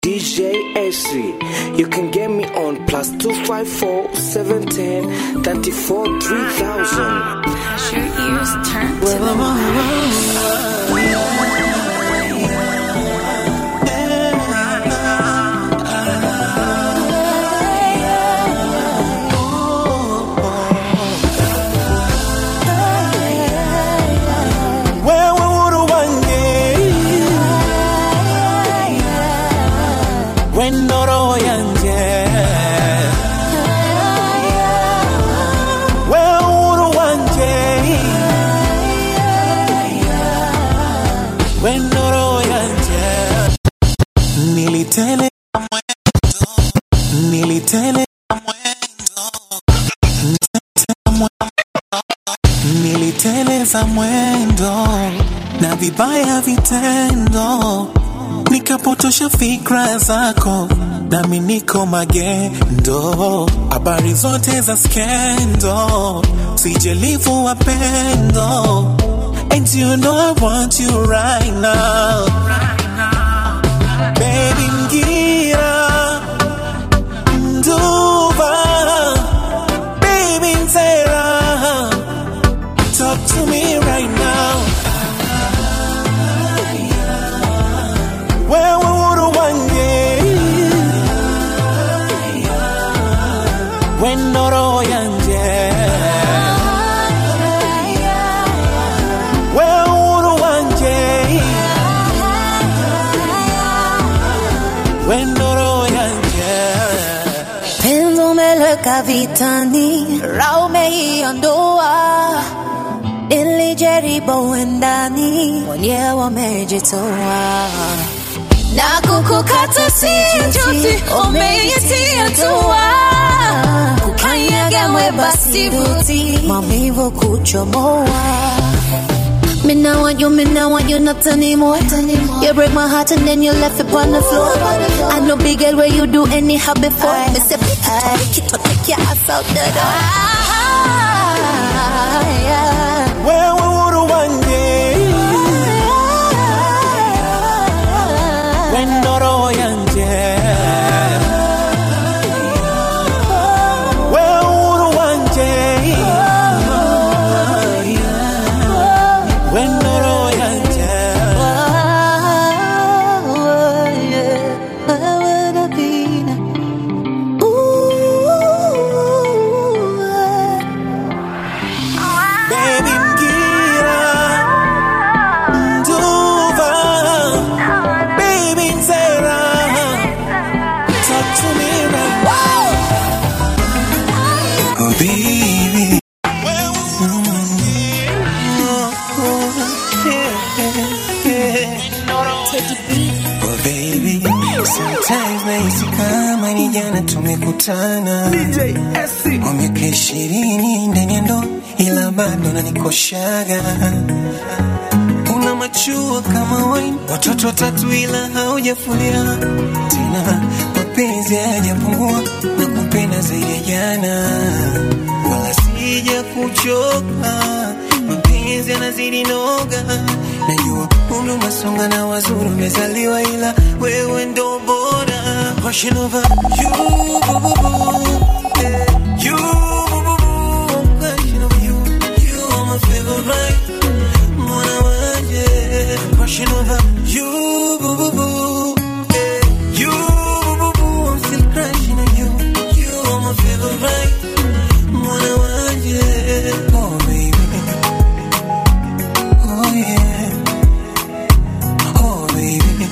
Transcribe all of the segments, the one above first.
DJ AC. You can get me on plus 254 710 34 3000. Your ears turn to the wewe uhuru wange wendo roho yanje wewe uhuru wanje wendo roho yanje nilitele nilitele niliteleza mwendo na vibaya vitendo, nikapotosha fikra zako, nami niko magendo. Habari zote za skendo, sijelivu wapendo, and you know I want you right now, baby ngira nduva, baby nzera Talk to me right now. Wewe uhuru wange wendo roho yanje wewe uhuru wanje wendo roho yanje Penzi umeleka vitani, raha umeiondoa. Nilijaribu wendani, mwenyewe wamejitoa na kukukata si juzi, umeitia tua kukanyaga mweba sivuti, maumivu kuchomoa Me now want you, me now want you not anymore. You break my heart and then you left it on the floor. I know big girl where you do anyhow before. Me say pick it up, pick it up, take your ass out the door. wewe uhuru wange wendo roho yanje wewe uhuru wanje wendo roho yanje baby ngira nduva baby nzera talk to me right now oh baby Oh baby, sometimes nahisi kama ni jana tumekutana kwa miaka ishirini ndani ya ndoa, ila bado nanikoshaga. Una machua kama wine, watoto watatu ila haujafulia tena, mapenzi hayajapungua na kupenda zaidi ya jana, wala sija kuchoka, mapenzi yanazidi noga. Najua umri umesonga na wazuri umezaliwa, ila wewe ndo bora. Rushing over you, boo, boo, boo. Yeah. You, boo, boo, boo. Rushing over you. You are my favorite. Mwana wanje. Rushing over you, boo, boo, boo. Yeah. You, boo, boo, boo. I'm still crushing on you. You are my favorite. Mwana wanje. Oh, baby. Oh, yeah. Oh, baby.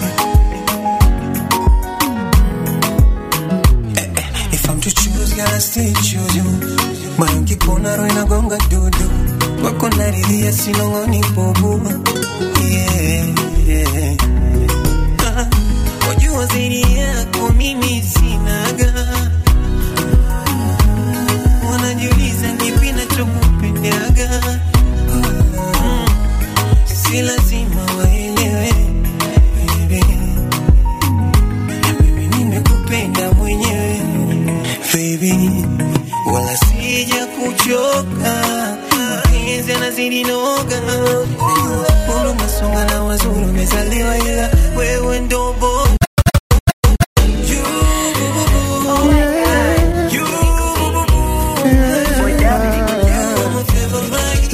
If I'm to choose, gotta still choose you. Moyo ukipona roho inagonga dudu, wako naridhia sinong'oni bubu. Yeah, yeah. Ah, Wajua zaidi yako mimi sinaga, wanajiuliza kipi nachokupendaga. Mm, Si lazima waelewe baby. Mimi nimekupenda mwenyewe baby, wala sija kuchoka, mapenzi yanazidi noga, umri umesonga na wazuri umezaliwa, ila wewe ndo bora.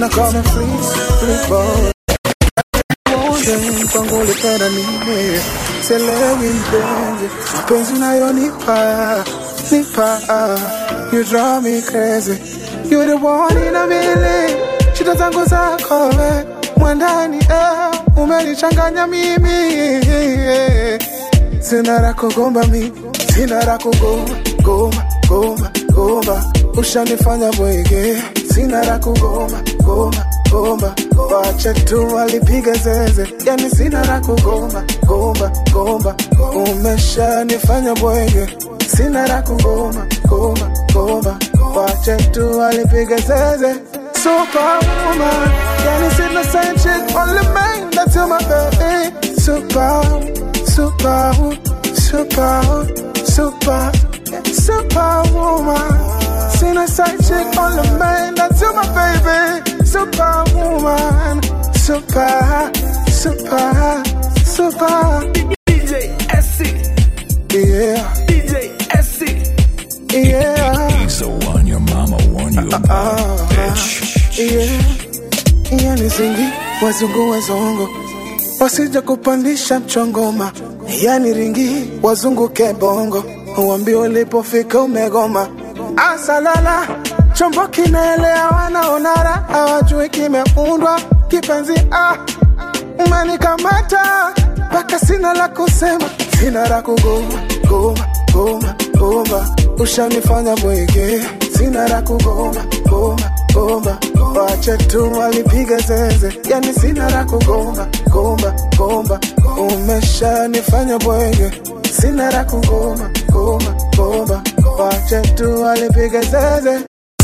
Wanna call me free, free boy. Wote kwangu ulipenda nini? Sielewi mpenzi, mapenzi unayonipa nipa, you drive me crazy. You the one in a million, shida zangu zako we mwandani, eh, umenichanganya mimi eh. Sina la kugomba mi, sina la kugomba, gomba, gomba, gomba Ushanifanya bwege, sina la kugomba, gomba, gomba Wache tu walipiga zeze, yani sina la kugomba, gomba, gomba Umeshanifanya bwege, sina la kugomba, gomba, gomba Wache tu walipiga zeze Superwoman, yani sina same chick, only man, that's my baby Super, super, super, super, superwoman. Seen a side chick on the man, that's you, my baby. Superwoman, super, super, super. DJ SC, Yeah, DJ SC. yeah, He's the one your mama warned you about, bitch. yeah. Yani zingi wazungu wazongo wasija kupandisha mchongoma, yani ringi wazunguke bongo, uambi ulipofika umegoma. Asalala chombo kinaelea, wanaonara hawajui kimeundwa kipenzi. Ah, umenikamata mpaka sina la kusema, sina la kugoma goma goma goma, ushanifanya bwege, sina la kugoma goma goma, wache tu walipiga zeze, yani sina la kugoma goma goma, umeshanifanya bwege, sina la kugoma goma goma, wache tu walipiga zeze.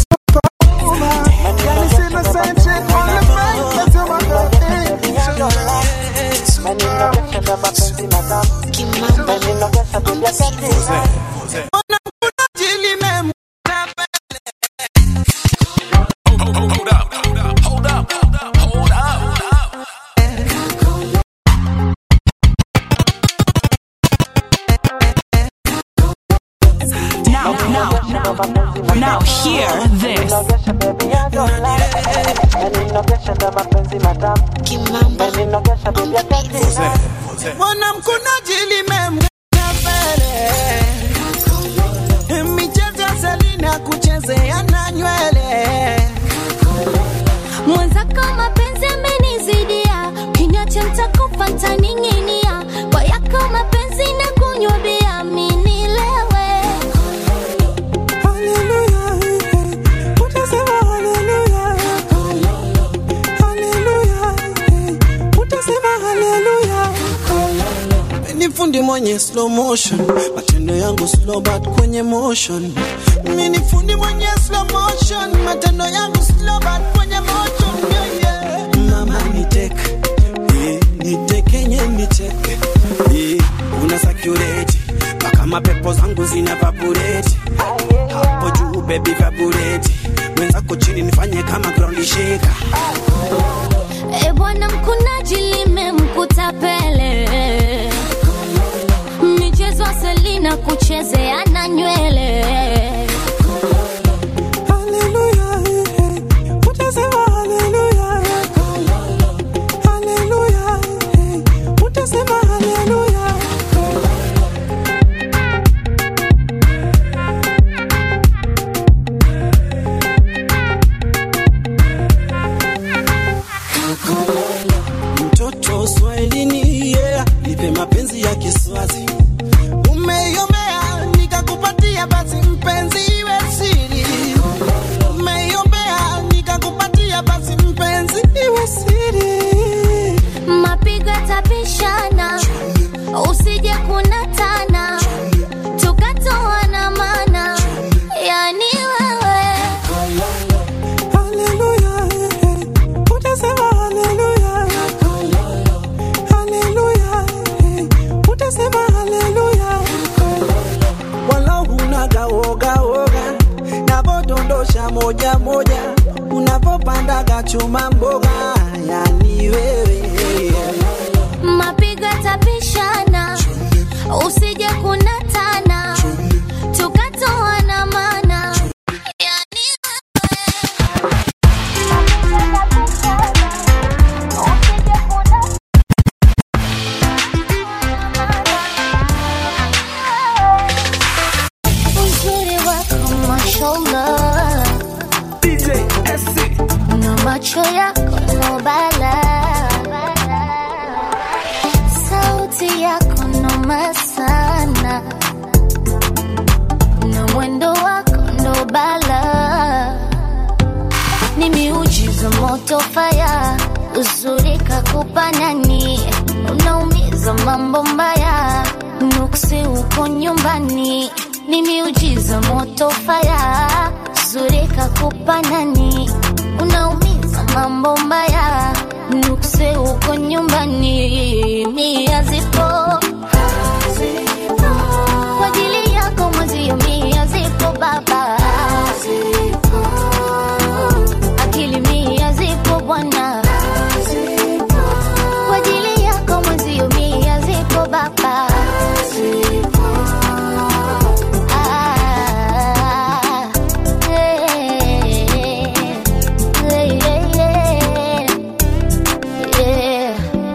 Yani sina same chick on the mic, that's my Hold up, hold up, hold up, hold up, hold up. Now, now, now, now, hear this. mwanamkunaji limemgea mbele michezo ya selina kuchezea na nywele mwenzako mapenzi amenizidia kinywa cha mtakufa ntaning'inia kwa yako mapenzi na kunywa bia minilewe Hallelujah, eh, utasema hallelujah. Hallelujah, eh, utasema hallelujah. Ni fundi mwenye slow motion, matendo yangu slow but kwenye motion. Mimi ni fundi mwenye slow motion, matendo yangu slow but kwenye motion. Yeah, yeah. Mama niteke, eh, nitekenye niteke, eh, una sakureti mpaka mapepo zangu zina vabureti hapo juu baby vabureti mwenzako chini nifanye kama ground shaker e bwana mkunaji limemkuta pele michezo ya selina kuchezea na nywele Hallelujah, eh, utasema hallelujah. Hallelujah, eh, utasema hallelujah. Mtoto Swahilini, yeah, nipe mapenzi ya Kiswazi. Umeiombea nikakupatia, basi mpenzi iwe siri. Umeiombea nikakupatia, basi mpenzi iwe siri. mapigo yatapishana usije kunatana tukatoana mana yani wewe Hallelujah, eh, utasema hallelujah. Hallelujah, eh, utasema hallelujah. Wala hunaga woga woga, navodondosha moja moja, unavopandaga chuma mboga, yani wewe mapigo yatapishana usije kunatana tukatoana mana yani wewe macho yako no bala, sauti yako noma sana, na mwendo wako ndo bala, ni miujiza moto faya, uzuri kakupa nani, unaumiza mambo mbaya, nuksi uko nyumbani, ni miujiza moto faya, uzuri kakupa nani, unaumiza mambo mbaya, nuksi uko nyumbani, mia zipo kwa ajili yako mwezio, mia zipo baba akili mia zipo bwana kwa ajili yako mwezio mia zipo baba Ah, eh, eh, eh, eh.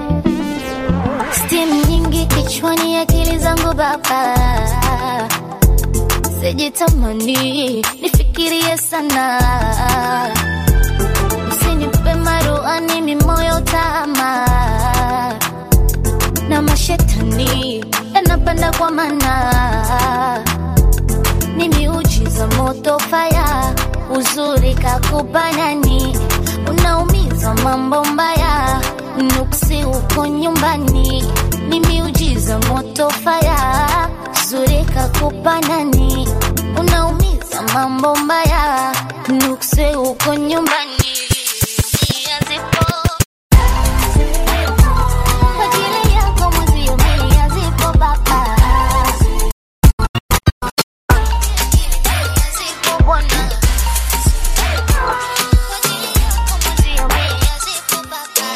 Steam nyingi kichwani akili zangu baba sijitamani nifikirie sana Usinipe maruani mimoyo tama na mashetani yanapanda kwa mana ni miujiza moto faya uzuri kakupa nani unaumiza mambo mbaya nuksi uko nyumbani ni miujiza moto faya uzuri kakupa nani unaumiza mambo mbaya nuksi uko nyumbani Mia zipo kwa ajili yako mwezio, mia zipo baba zipo bwana kwa ajili yako mwezio, mia zipo baba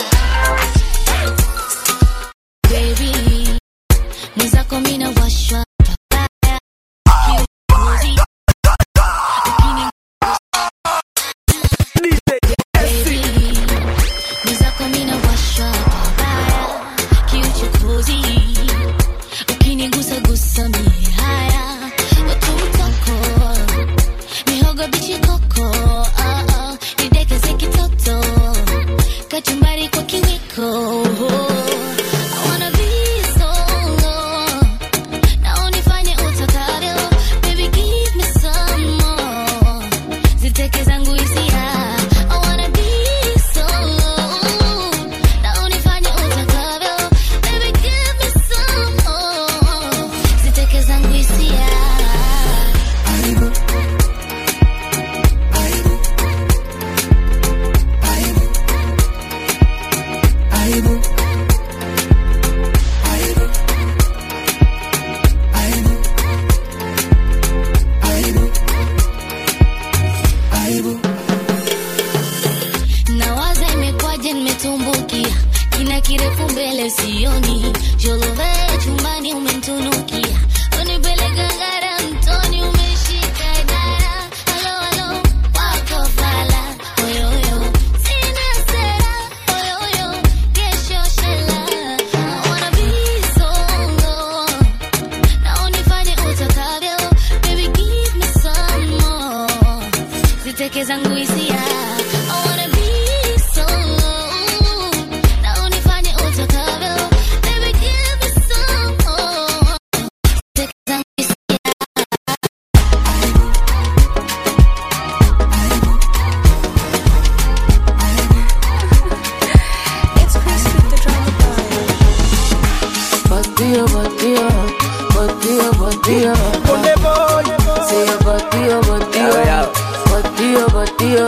Baby, mwenzako mina washwa babaya Kiuzi, lakini Baby, mwenzako mina washwa babaya kiuchokozi ukinigusagusa mie haya watutoko mihogo bichikoko ah, ah, nidekeze kitoto kachumbari kwa kiwiko I wanna be solo na unifanye utakavyo baby give me some more ziteke zangu hisia I wanna be solo na unifanye utakavyo baby give me some more ziteke zangu hisia nawaza imekwaje nimetumbukia kina kirefu mbele sioni jolove chumbani umemtunukia unipeleka ngara mtoni umeshika idara halo halo wako fala oyoyo sina sera oyoyo kesho shela I wanna be solo na unifanye utakavyo baby give me some more ziteke zangu hisia I wanna be solo na unifanye utakavyo baby give me some more ziteke zangu hisia Batia, batia, batia, batia. Say batia, batia, batia, batia.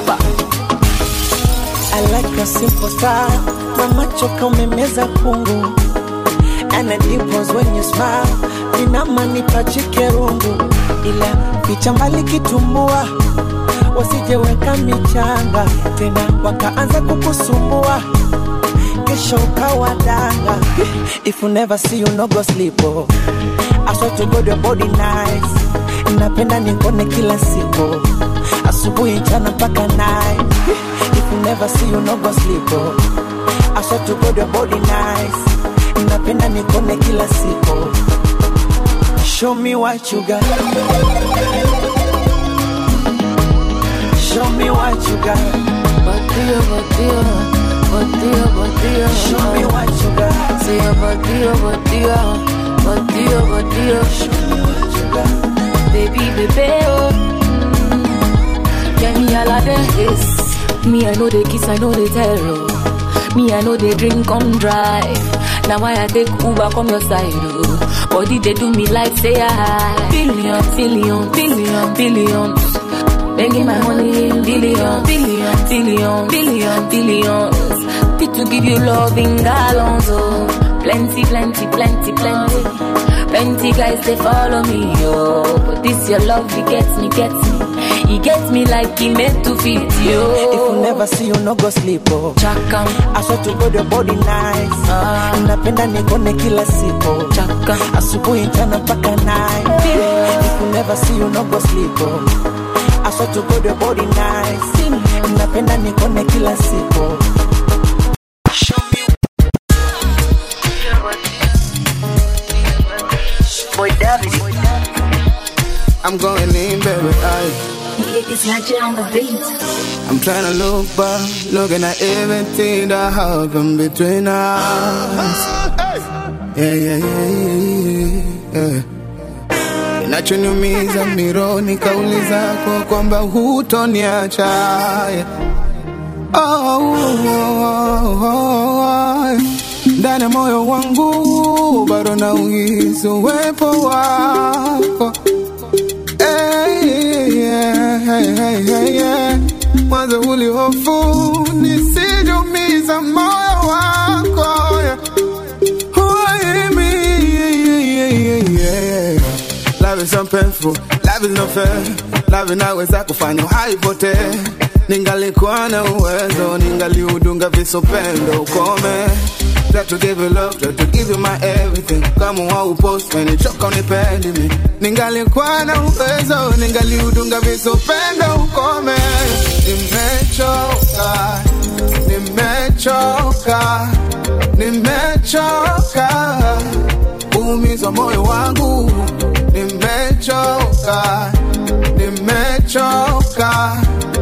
I like a simple style. Mama choka umemeza kungu And the dimples when you smile Inama nipachike rungu Ila picha mbali kitumbua Wasijeweka michanga Tena wakaanza kukusumbua Kesho ukawa danga If you never see you no go sleep oh. I swear to God your body nice Napenda nikone kila siku Asubuhi jana mpaka night If you never see you no go sleep oh. I swear to God your body nice Napenda nikone kila siku Show me what you got Show me what you got body, oh, body, oh, body, oh. Show me what you got. Say your body, oh, body, oh, body, oh, body, oh. Show me what you got. Baby, baby, oh. Mm. Get me all of this. Me, I know the kiss, I know the terror. Me, I know they drink, come drive. Now why I take Uber come your side, oh. Body they do me like say I billion, billion, billion, billions. Begging my money in billion, billion, billion, billion, billions. Fit to give you love in gallons, oh. Plenty, plenty, plenty, plenty. Plenty guys they follow me, oh. But this your love, it gets me, gets me. He gets me like he meant to fit you. If you never see you no go sleep oh. Chaka, I swear to God your body nice Ah. Napenda nikone kila siku chaka. Asubuhi mchana mpaka night If you never see you no go sleep oh. I swear to God your body nice Napenda nikone kila siku Boy David. I'm going in, baby. I, It's Magic on the beat. I'm trying to look back, looking at everything that happened between us. Yeah, yeah, yeah, yeah, yeah. Kinachoniumiza mironi kauli zako kwamba hutoniacha yeah. oh, oh, oh, oh. Ndani ya moyo wangu bado nauhisi uwepo wako Hey, yeah, hey, hey, hey, yeah. Mwanzo ulihofu nisijumiza moyo wako yeah. Why me? Yeah, yeah, yeah, yeah, yeah. Love is so painful, love is not fair. Love inaweza kufanya haipotee. Ningalikuwa na uwezo, ningaliudunga visopendo ukome. Try to give you love, try to give you my everything. Kama waupost umenichoka unipendi mi. Ningalikuwa na uwezo, ningaliudunga visopendo ukome. Nimechoka, nimechoka, nimechoka kuumizwa moyo wangu nimechoka nimechoka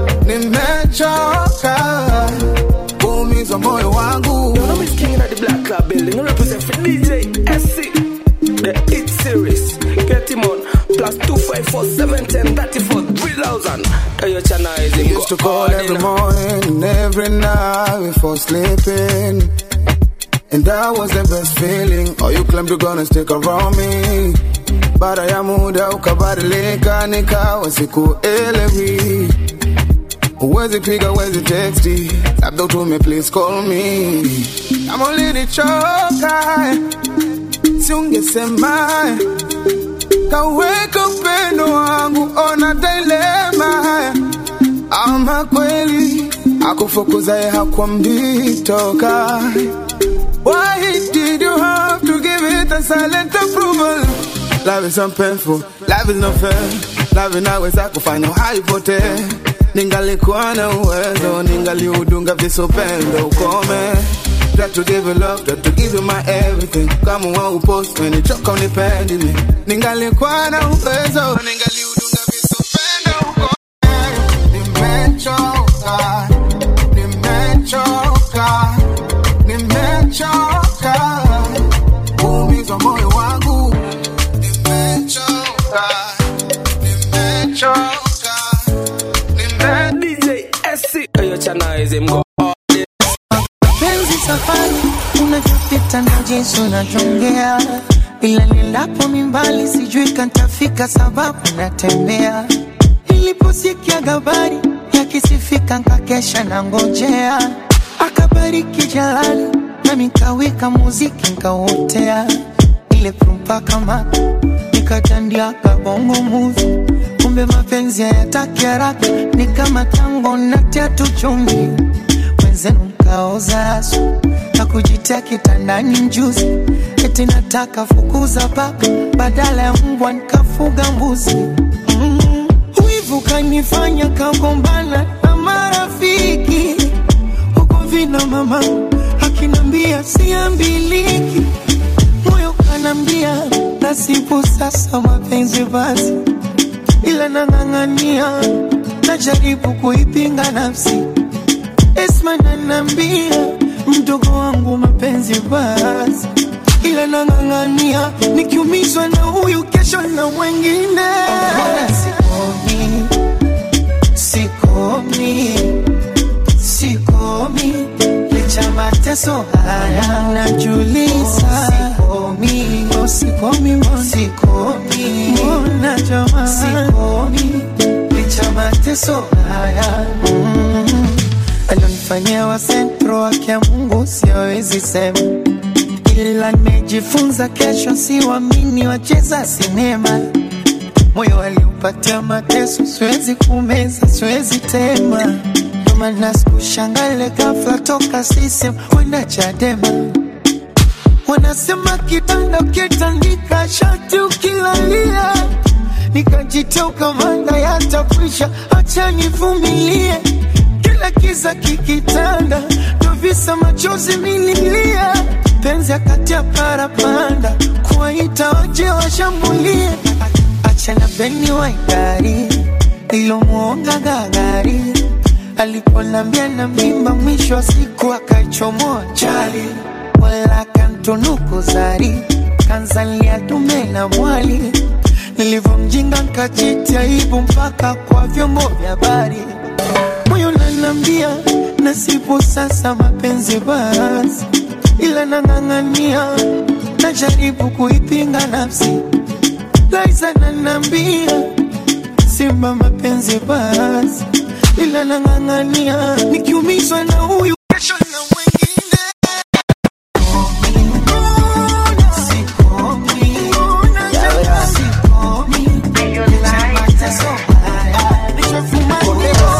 nimechoka kuumizwa moyo wangu You know, Miss King at the Black Club building. I represent for DJ SC. The Hit Series. Get him on. Plus 254 710 34 3000. Hey, your channel is They in used to call every morning and every night before sleeping. And that was the best feeling. Oh, you claimed you're gonna stick around me. Baada ya muda ukabadilika, nikawa sikuelewi. Huwezi piga, huwezi texti, labda utume please call me. Kama ulinichoka, si ungesema kaweka upendo wangu, ona dilema ama kweli akufukuzaye hakwambii toka Why did you have to give it a silent approval? Love is so painful, love is not fair. Love inaweza kufanya haipotee. Ningalikuwa na uwezo, ningaliudunga visopendo ukome. Try to give you love, try to give you my everything. Kama waupost umenichoka unipendi mi. Ningalikuwa na uwezo, ningaliudunga visopendo ukome. Nimechoka, nimechoka, nimechoka kuumizwa moyo wangu. Nimechoka, nimechoka, nime DJ SC. Hey, your channel is in go. penzi safari unavyopita na jinsi unavyongea ila nilapo mimbali sijui kantafika sababu natembea niliposikia habari yakisifika nkakesha na ngojea akabariki jalali nami nkawika muziki nkauotea ile prumpa kama nikatandia kabongo muvi kumbe mapenzi hayataki haraka ni kama tango natia tu chumvi wenzenu mkaoza asu na kujitia kitandani mjuzi eti nataka fukuza paka badala ya mbwa nikafuga mbuzi mm. wivu kanifanya kagombana na marafiki huko vina mama akinambia siambiliki moyo kanambia nasibu sasa mapenzi basi ila nang'ang'ania najaribu kuipinga nafsi Esma nanambia mdogo wangu mapenzi basi, ila nang'ang'ania nikiumizwa na huyu kesho na mwengine. Mbona sikomi, sikomi, sikomi licha mateso haya najuliza, sikomi, oh, sikomi, mbona sikomi, mbona jamani, sikomi licha mateso haya mm. alionifanyia wa sentro wake ya Mungu siwezi sema, ila nimejifunza kesho siwamini wacheza sinema moyo aliupatia mateso, siwezi kumeza, siwezi tema, ndo maana sikushangale ghafla toka sisem kwenda Chadema. Wanasema kitanda ukitandika shati ukilalia, nikajitoka manda yatakwisha, acha nivumilie. Kila kiza kikitanda, ndo visa machozi mililia, penzi akati ya parapanda, kuwaita waje washambulie achana beni waigari ilomwonga gagari aliponambia na mimba, mwisho wa siku akaichomoa chali, wala kantunuku zari kanzalia dume na mwali, nilivyomjinga nkajitia aibu mpaka kwa vyombo vya habari. Moyo nanambia nasibu sasa mapenzi basi, ila nang'ang'ania, najaribu kuipinga nafsi Liza nanambia simba mapenzi basi, ila nang'ang'ania nikiumizwa na huyu kesho na mwengine. Sikomi, sikomi, licha mateso haya, nishafumaniwa.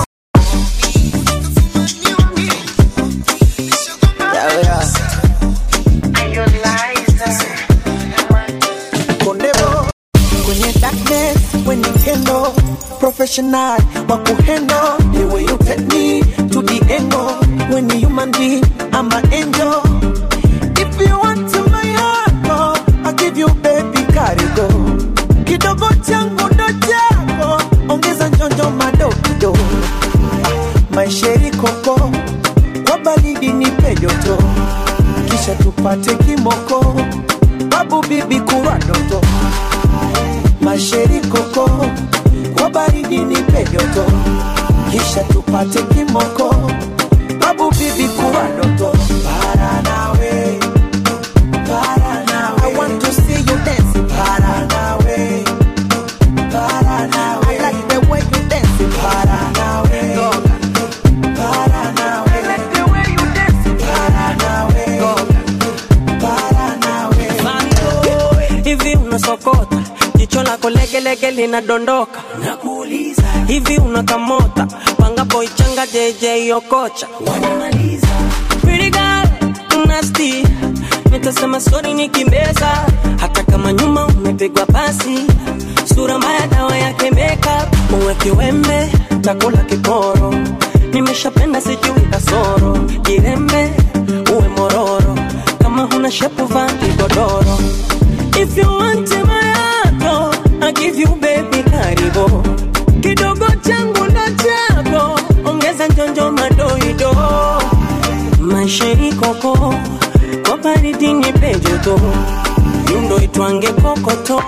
Kondebo kwenye darkness when you handle professional wa kuhandle the way you take me to the angle when you human being I'm an angel if you want to my heart oh, I'll give you baby karigo kidogo changu ndo chako ongeza njonjo madokido maisheri koko kwa baridi nipe joto kisha tupate kimoko babu bibi kuwa doto masheri koko kwa baridi nipe joto kisha tupate kimoko babu bibi kuwa doto para nawe para nawe I want to see you dance para nawe para nawe I like the way you dance para nawe para nawe I like the way you dance para nawe para nawe hivi unasokota jicho lako legelege linadondoka nakuuliza hivi unakamota pangapo ichanga jeje okocha wanamaliza Pretty girl, nasty nitasema sori nikimbeza hata kama nyuma umepigwa pasi sura mbaya dawa yake makeup uwe kiwembe takula kiporo nimeshapenda sijui kasoro jirembe uwe mororo kama huna shepu vaa kigodoro If you want my heart, I give you baby karibu kidogo changu ndo chako, ongeza njonjo madoido, maisha ikoko kwa baridi nipe joto, yundo itwange kokoto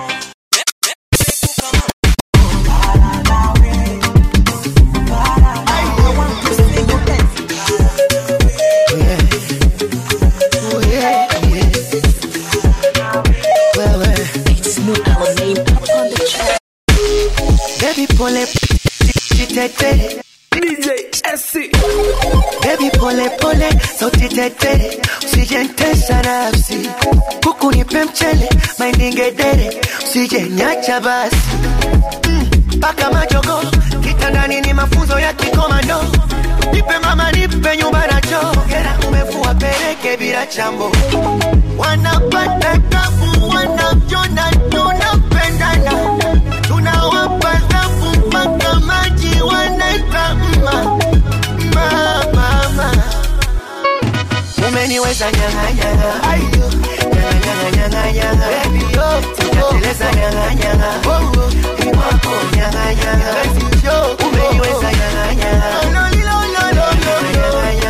Baby pole tete DJ SC Baby pole pole sauti tete usijentesa nafsi kuku nipe mchele maindingedere usijenyacha basi mpaka majogo kitandani ni mafunzo ya kikomando nipe mama nipe nyumba na choo gera umefua pereke bila chambo wanapata tabu wanavyona tunapendana tunawapa dhabu mpaka maji wanaita mma mma mama umeniweza nyang'anyanga ayo nyang'anyang'anyanga baby yo sijateleza nyang'anyanga ni wako nyang'anyanga umeniweza nyang'anyanga nyang'anyanga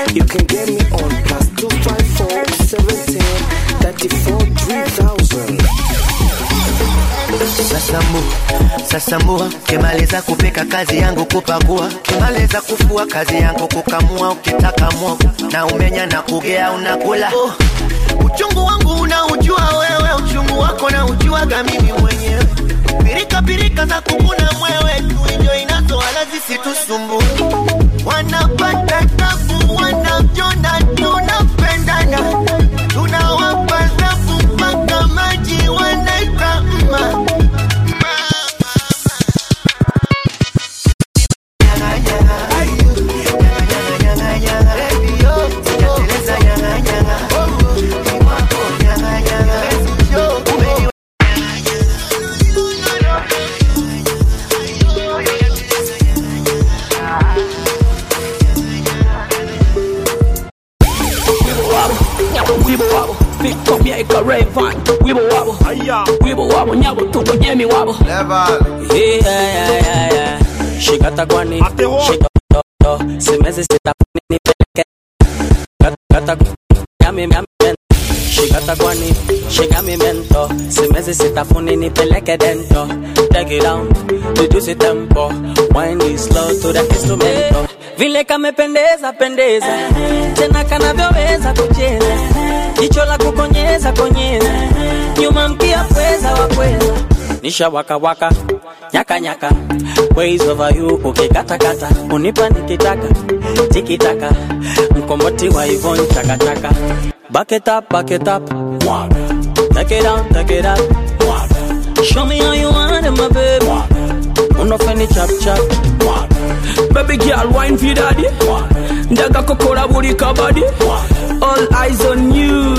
You can get me on plus 254 17 34 3000. Sasambu, sasambua, kimaliza kupika kazi yangu kupakua, kimaliza kufua kazi yangu kukamua, ukitaka mwogo na umenya na kugea unakula. Oh, uchungu wangu unaujua wewe, uchungu wako na ujuaga mimi mwenyewe. Pirika pirika za kukuna mwewe, tuinjo inazo wala zisitusumbue. Wanapata tabu, wanajona tunapendana, tunawapa zafu mpaka maji wanaita mma. Wibo wabo, Victor Mieka Rayvan, Wibo wabo, Wibo wabo, Nyabo Tubo Jemi wabo. Yeah, yeah, yeah, yeah. Shikata kwani shika do simezi sita nipeleke kata yami yami shikata kwani shika mi mento simezi sitafuni nipeleke dento take it down reduce it tempo wind it slow to the instrumento vile kamependeza pendeza tena kanavyoweza kucheza jicho la kukonyeza konyeza nyuma mkia pweza wa pweza nisha waka waka nyaka nyaka ways over you ukikatakata unipa nikitaka tikitaka mkomboti wa ivon chakachaka back it up back it up take it down take it up show me how you want it my baby unofeni chap chap Baby girl, wine for daddy. Ndaga kokola buli kabadi. All eyes on you.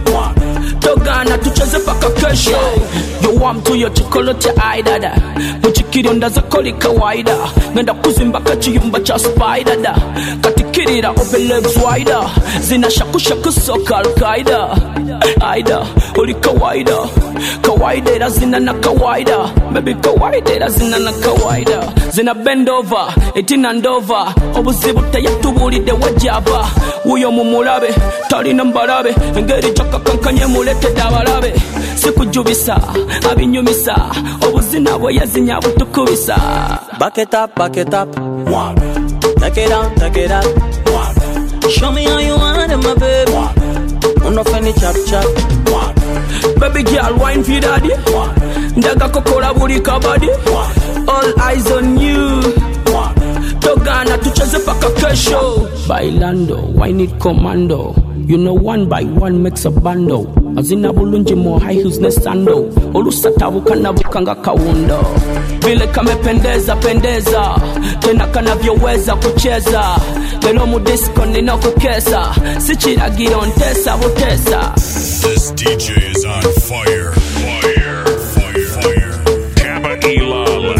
Togana tucheze paka kesho. You want to your chocolate eye dada. Muchikiri ndaza koli kawaida. Ngenda kuzimba kachiyumba cha spider da. Katikirira open legs wider. Zina shaku shaku soka al-qaida. Aida, uli kawaida. Kawaida ila zina na kawaida. Baby kawaida ila zina na kawaida. Zina bend over, etina ndova. Obuzibu teyatubulidde wajaba. Wuyo mumulabe, talina mbalabe. Engeri gyakakankanye muletedde abalabe. Sikujubisa, abinyumisa. Obuzina bwe yazinya butukubisa. back it up back it up take it down take it up show me how you want it my baby unofeni chap chap Baby girl, wine for daddy. Ndaga kokola buli kabadi. All eyes on you. Togana tucheze paka kesho. Bailando, wine it commando. You know one by one makes a bando. Azina bulungi mo high heels ne sando. Olusatabuka nabuka nga kawundo. Vile kamependeza pendeza. Tena kanavyoweza kucheza. Lelo mu disco nina kukesa. Si kiragiro ntesa butesa. This DJ is on fire. Fire. Fire. Fire. Kappa Ilale.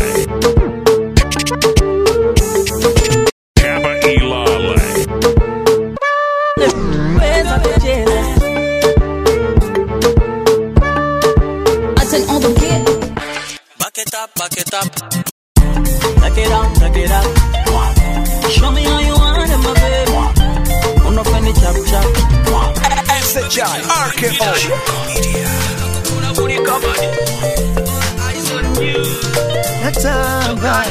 Kappa Ilale. Pweza kucheza Attends, on the beat. back it up back it up take it down take it up show me how you want it my baby unofeni chap chap SHI RKO. natamba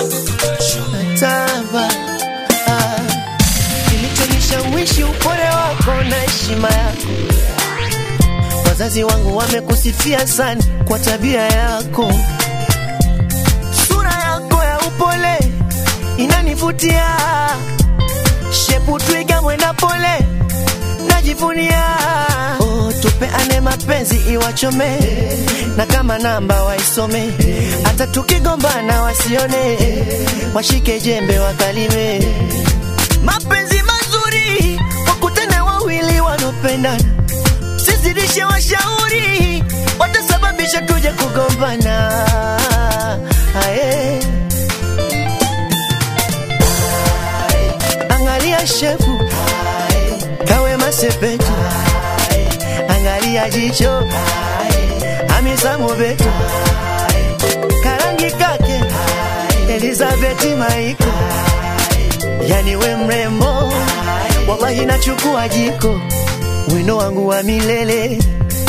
natamba ah. kilichonishawishi upole wako na heshima yako wazazi wangu wamekusifia sana kwa tabia yako sura yako ya upole inanivutia shepu twiga mwenda pole najivunia oh, tupeane mapenzi iwachome na kama namba waisome hata tukigombana wasione washike jembe wakalime mapenzi mazuri wakutane wawili wanaopendana sizidishe washauri watasababisha tuje kugombana Aye. angalia shefu kawe masepetu angalia jicho amisa mobeto karangi kake elizabeti maiko yani we mrembo wallahi wallahi nachukua jiko wino wangu wa milele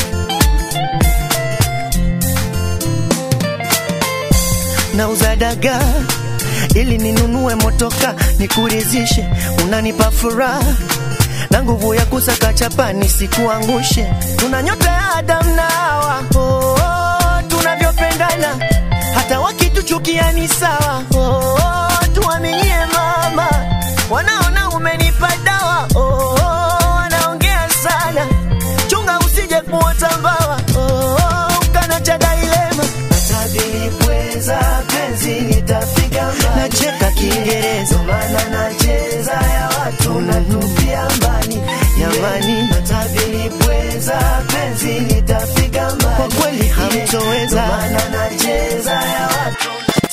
nauza dagaa ili ninunue motoka nikurizishe, unanipa furaha na nguvu ya kusaka chapa nisikuangushe. Tuna nyota ya Adam na Hawa, oh, oh, tunavyopendana hata wakituchukia ni sawa. Oh, oh, tuaminie mama, wanaona umenipa dawa. Oh, oh, wanaongea sana, chunga usije kuota mbawa. Oh, oh, ukanacha dailema Nitabilipweza penzi nitafika mbali, nacheka Kiingereza maana nacheza ya watu natupia mbali jamani, nitabilipweza penzi nitafika mbali, kwa kweli hamtoweza maana nacheza ya watu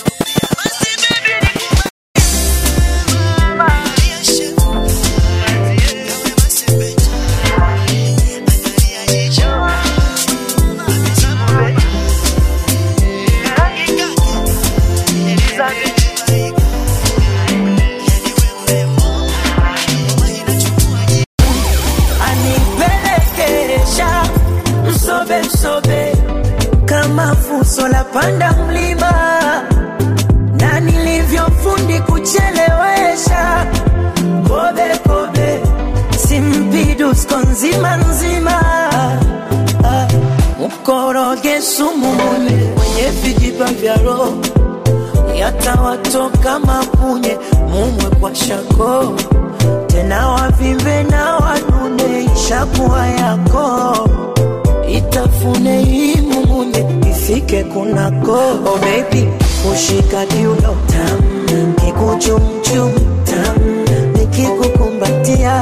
anipelekesha msobe msobe kama fuso la panda mlima na nilivyofundi kuchelewesha kobe kobe simpidusko nzima nzima Ah, mkoroge sumu mune mwenye vijiba vya roho yatawatoka mapunye mumwe kwa shako tena wavimbe na wanune ishakuwa yako itafune imumunye ifike kunako oh baby kushika kiuno tam kikuchumchum tam nikikukumbatia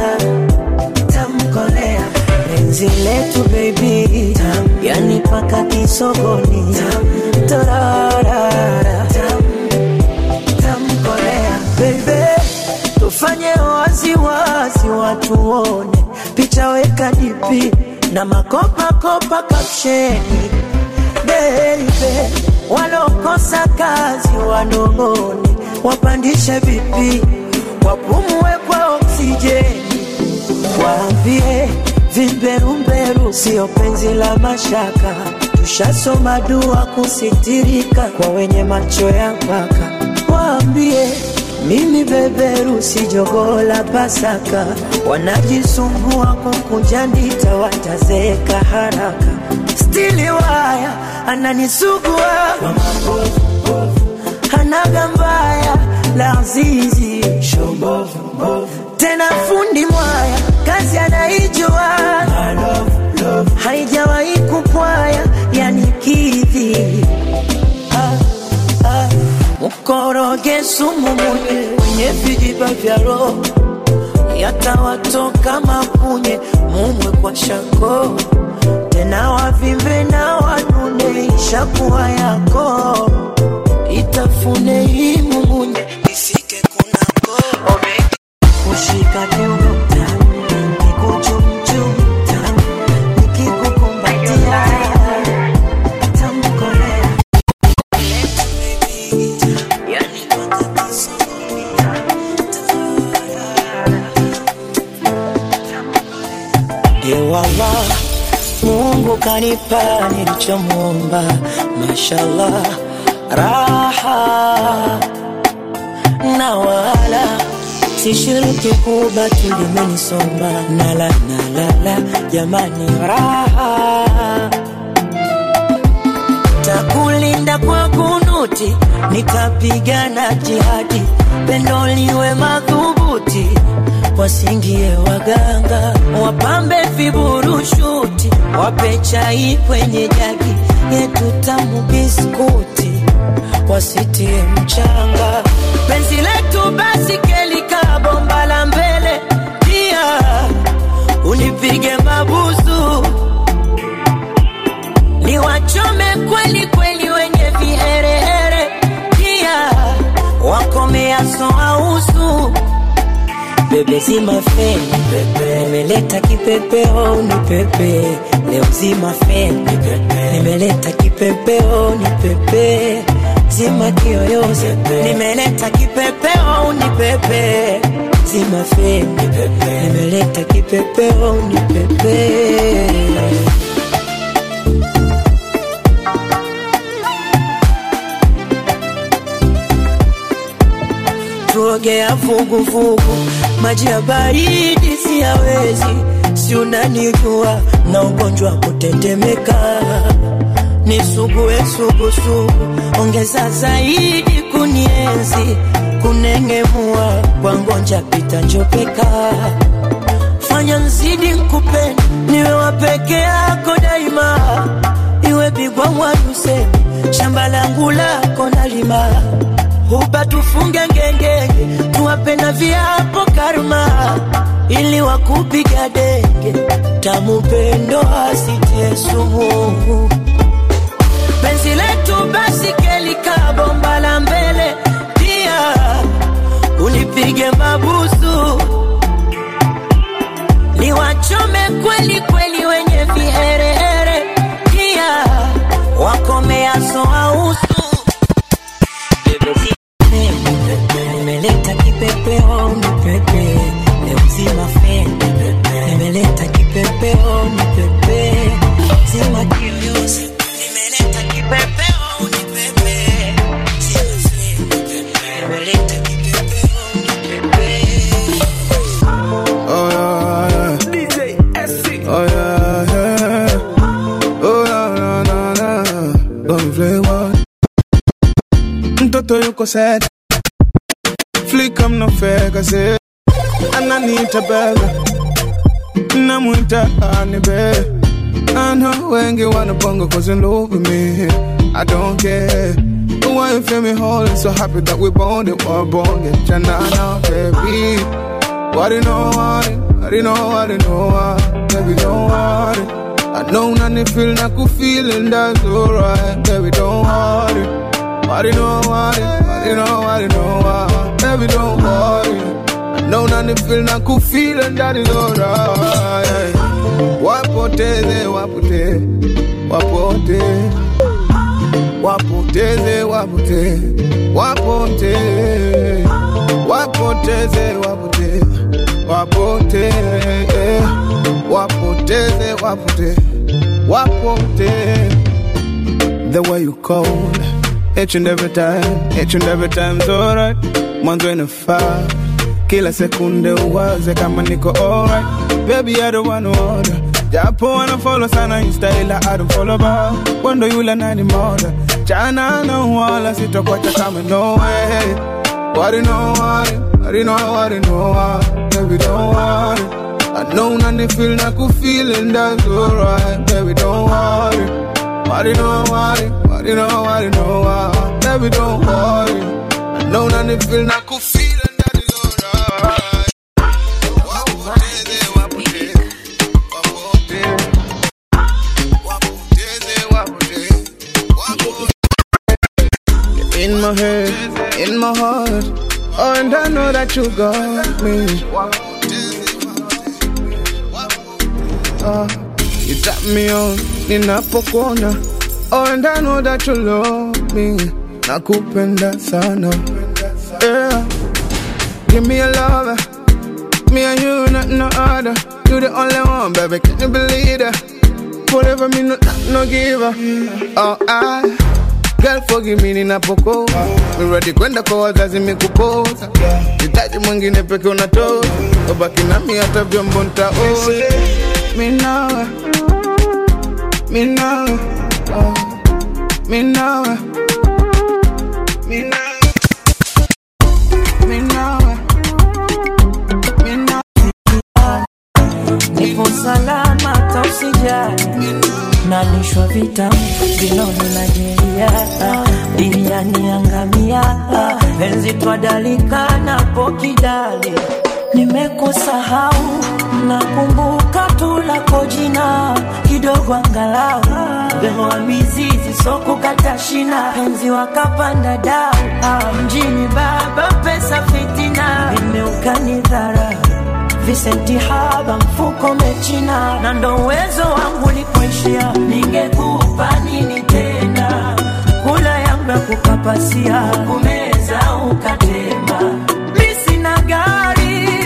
tamkolea penzi letu baby tam yani paka kisogoni tam torarara tam tamkolea baby tufanye waziwazi watu wone picha weka dipi na makopakopa kapsheni beibe walokosa kazi wanong'one wapandishe vipi wapumue kwa oksijeni waambie vimberumberu sio penzi la mashaka tushasoma dua kusitirika kwa wenye macho ya mpaka waambie mimi beberu si jogoo la Pasaka, wanajisumbua kukunja ndita, watazeeka haraka. Stili waya ananisugua kwa mabovu, hanaga mbaya la azizi tena fundi mwaya kazi anaijua haijawahi kupwaya yani kidhi ah, ah. mkoroge sumu munye wenye vijiba vya roho yatawatoka mapunye mumwe kwa shako tena wavimbe na wanune ishakuwa yako itafune imumunye ifike kunako kushika kiuno kikuchumchum nikikukumbatia tamkolea Ewala, Mungu kanipa nilichomwomba, mashallah, raha na wala sishiriki kuba tulimenisomba nala nalala, jamani, raha takulinda kwa kunuti, nitapigana jihadi, pendo liwe madhubuti, wasingie waganga, wapambe viburushuti, wape chai kwenye jagi yetu tamu biskuti, wasitie mchanga, penzi letu basi kelika bomba la mbele, pia unipige mabusu ni wachome kweli kweli wenye viherehere, pia wakomeaso ausu bebe zima feni pepe, nimeleta kipepeo ni pepe leo zima feni pepe, nimeleta kipepeo ni pepe zima kiyoyozi nimeleta kipepeo ni pepe zima feni nimeleta kipepeo ni pepe tuogea vuguvugu maji ya baridi siyawezi si unanijua na ugonjwa wa kutetemeka nisugue sugusugu ongeza zaidi kunienzi kunengemua kwa ngonja pita njopeka fanya nzidi nkupende niwe wa peke yako daima iwe bigwa mwadusemi shamba langu lako nalima huba tufunge ngengenge tuwape na viapo karma ili wakupiga denge tamupendo asitie sumu penzi letu basi kelika bomba la mbele pia unipige mabusu niwachome kweli kweli wenye viherehere pia wakomeaso ausu nimeleta kipepeo nipepe leo zima feni nimeleta kipepeo nipepe zima kiyosi nimeleta kipepeo nipepe zima feni nimeleta kipepeo nipepe Oh yeah, yeah. DJ SC. Oh yeah, yeah. Oh yeah, na na na. Don't play what? Mtoto yuko sad. Flick I'm no fake, I say. Ananita bega. Namuita honey babe. I know wengi wanna bongo cause in love with me. I don't care. But why you feel me whole and so happy that we bonded, we're bonded. Janana, baby. What you know, what it, what you know, what you know, what, baby, don't worry. I know nothing feel like a feeling that's alright, baby, don't worry. What you know, what it, what you know, what you know, what, baby, don't worry. I know nothing feel like a feeling that is alright. Wapoteze, wapoteze, wapoteze, wapoteze, wapoteze, wapoteze, wapoteze, wapoteze wapoteze, wapoteze, wapoteze, wapoteze. The way you cold, each and every time, each and every time's alright. Mwanzo inafaa kila sekunde uwaze kama niko alright. Baby, I don't wanna order. Japo wanna follow sana insta ila I don't follow back. Wando yule nani moda. Chana na wala sitokuacha kama no way. What you know, what you, what you know, what you know, what, baby, don't worry. I know nothing feel like a feeling that's alright, baby, don't worry. What you know, what you, what you know, what you know, what, baby, don't worry. I know nothing feel like a feeling that is alright. Wapoteze, wapoteze, wapoteze, wapoteze, wapoteze. In my head, in my heart, oh, and I know that you got me. Uh, you tap me on, ninapokuona, oh, and I know that you love me. Nakupenda sana, yeah. Give me a lover, me and you, not no other. You the only one, baby, can you believe that? Forever me no, no giver. Oh, I. Girl forgive me ninapokoa Mi ready kwenda kwa wazazi mikupoza Hitaji mwingine peke unatoa Ubaki nami hata vyombo ntaoza Mi nawe Mi nawe oh. Mi nawe Mi nawe Mi nawe Mi nawe nipo salama tausijali nalishwa vitamu vinono na jeria duniani angamia penzi twadalika napo kidali nimekusahau nakumbuka tu lako jina kidogo angalau behoa mizizi sokukata shina penzi wakapanda dau ah, mjini baba pesa fitina imeukani dharau visenti haba mfuko mechina na ndo uwezo wangu lipoishia ningekupa nini tena kula yangu ya kukapasia kumeza ukatema mi sina gari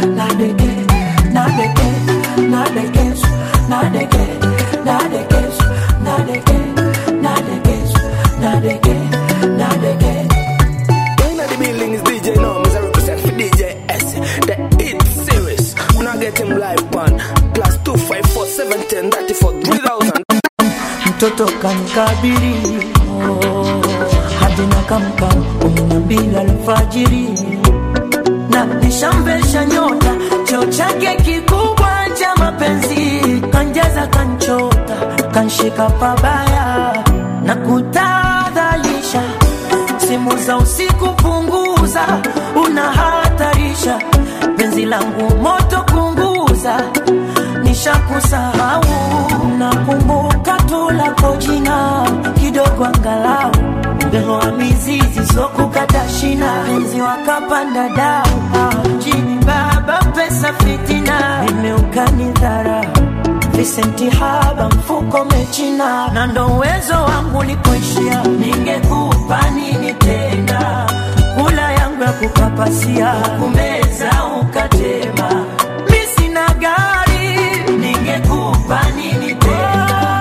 nadeke, nadeke, nadeke, nadeke, nadeke, nadeke, nadeke, nadeke, nadeke. In the building is DJ now, Mr. Represent for DJ S. The hit series. When I get him live one. Plus two five four seven ten thirty four three thousand. mtoto kanikabiri oh, hadi nakamka kumi na mbili alfajiri na nishamvesha nyota cheo chake kikubwa cha mapenzi kanjaza kanchota kanshika pabaya na kutadhalisha simu za usiku punguza unahatarisha penzi langu moto kunguza nishakusahau nakumbuka tu lako jina kidogo angalau mbelo wa mizizi sokukata shina penzi wakapanda dau Ah, jini baba pesa fitina nimeukani dhara visenti haba mfuko mechina na ndo uwezo wangu likuishia ningekupa nini tena kula yangu ya kukapasia kumeza ukatema mi sina gari ningekupa nini tena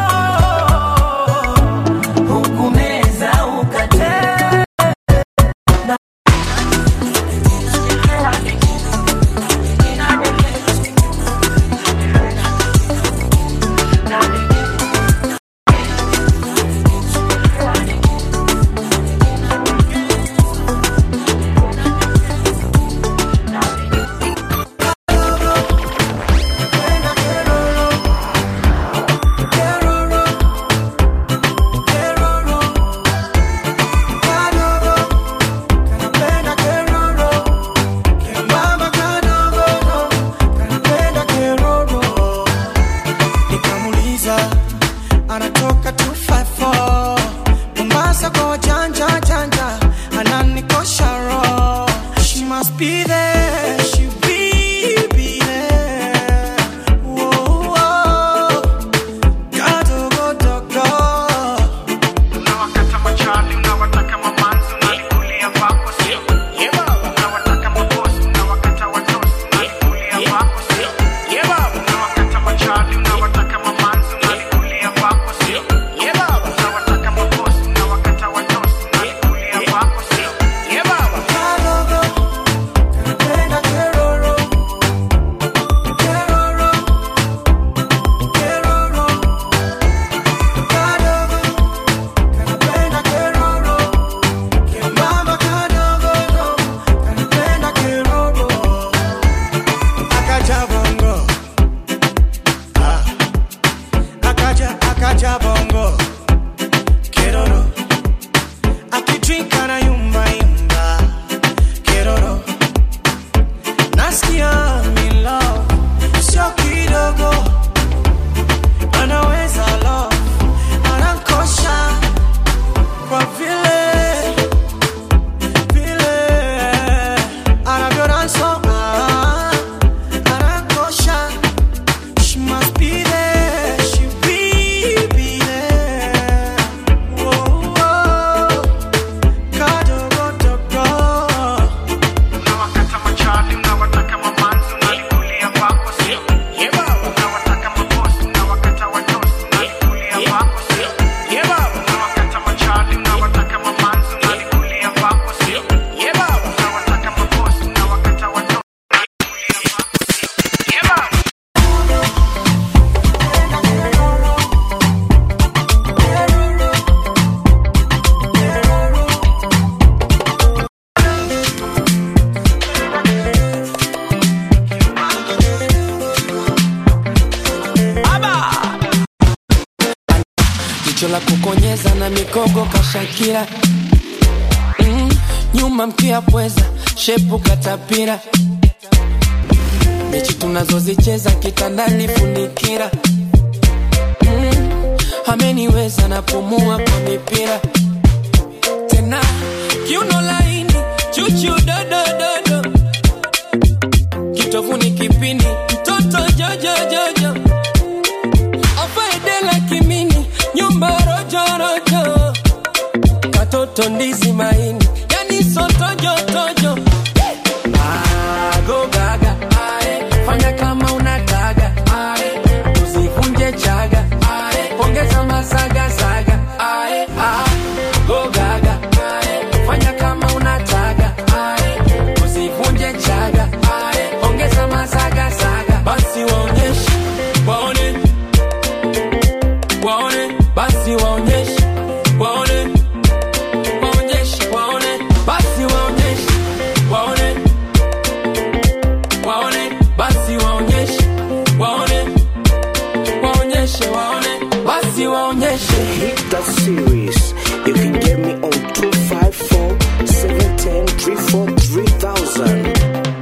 hukumeza ukatema nikamuliza anatoka 254 mombasa kwa wajanja janja ananikosha roho she must be there she will be there Whoa, whoa. Kadogodogo. Unawakata machali, unawataka mamanzi, unalikulia kwako, sio? Unawataka mabosi, unawakata watosi, unalikulia kwako, sio? Unawakata machali, unawataka mamanzi, unalikulia kwako, sio? Unawataka mabosi, unawakata watosi, unalikulia kwako, sio? Kadogo, kanapenda keroro. Keroro, keroro. Kadogo, kanapenda keroro. Kembamba kadogo, kanapenda keroro. Akaja bongo. Ah. Akaja, akaja bongo. Keroro. Akidrink anayumba yumba. Keroro. Nasikia I'm in love. Sio kidogo. Anaweza love. Anankosha. Kwa vile vile anavyonasoma anakosha she must be there she will be there Whoa, whoa. kadogodogo unawakata machali unawataka mamanzi unalikulia kwako sio unawataka mabosi unawakata watosi unalikulia kwako sio unawakata machali unawataka mamanzi unalikulia kwako sio unawataka mabosi unawakata watosi jicho la kukonyeza na mikogo kashakira mm, nyuma mkia pweza shepu katapira mechi tunazozicheza kitandani funikira mm, ameniweza napumua kwa mipira tena kiuno laini chuchu dodododo kitovuni kipini mtoto jojojojo afaedela kimini nyumba rojorojo katoto ndizi maini yani sotojotojo agogaga niwaonyeshe Hit that series. You can get me on 254 710 343 3000.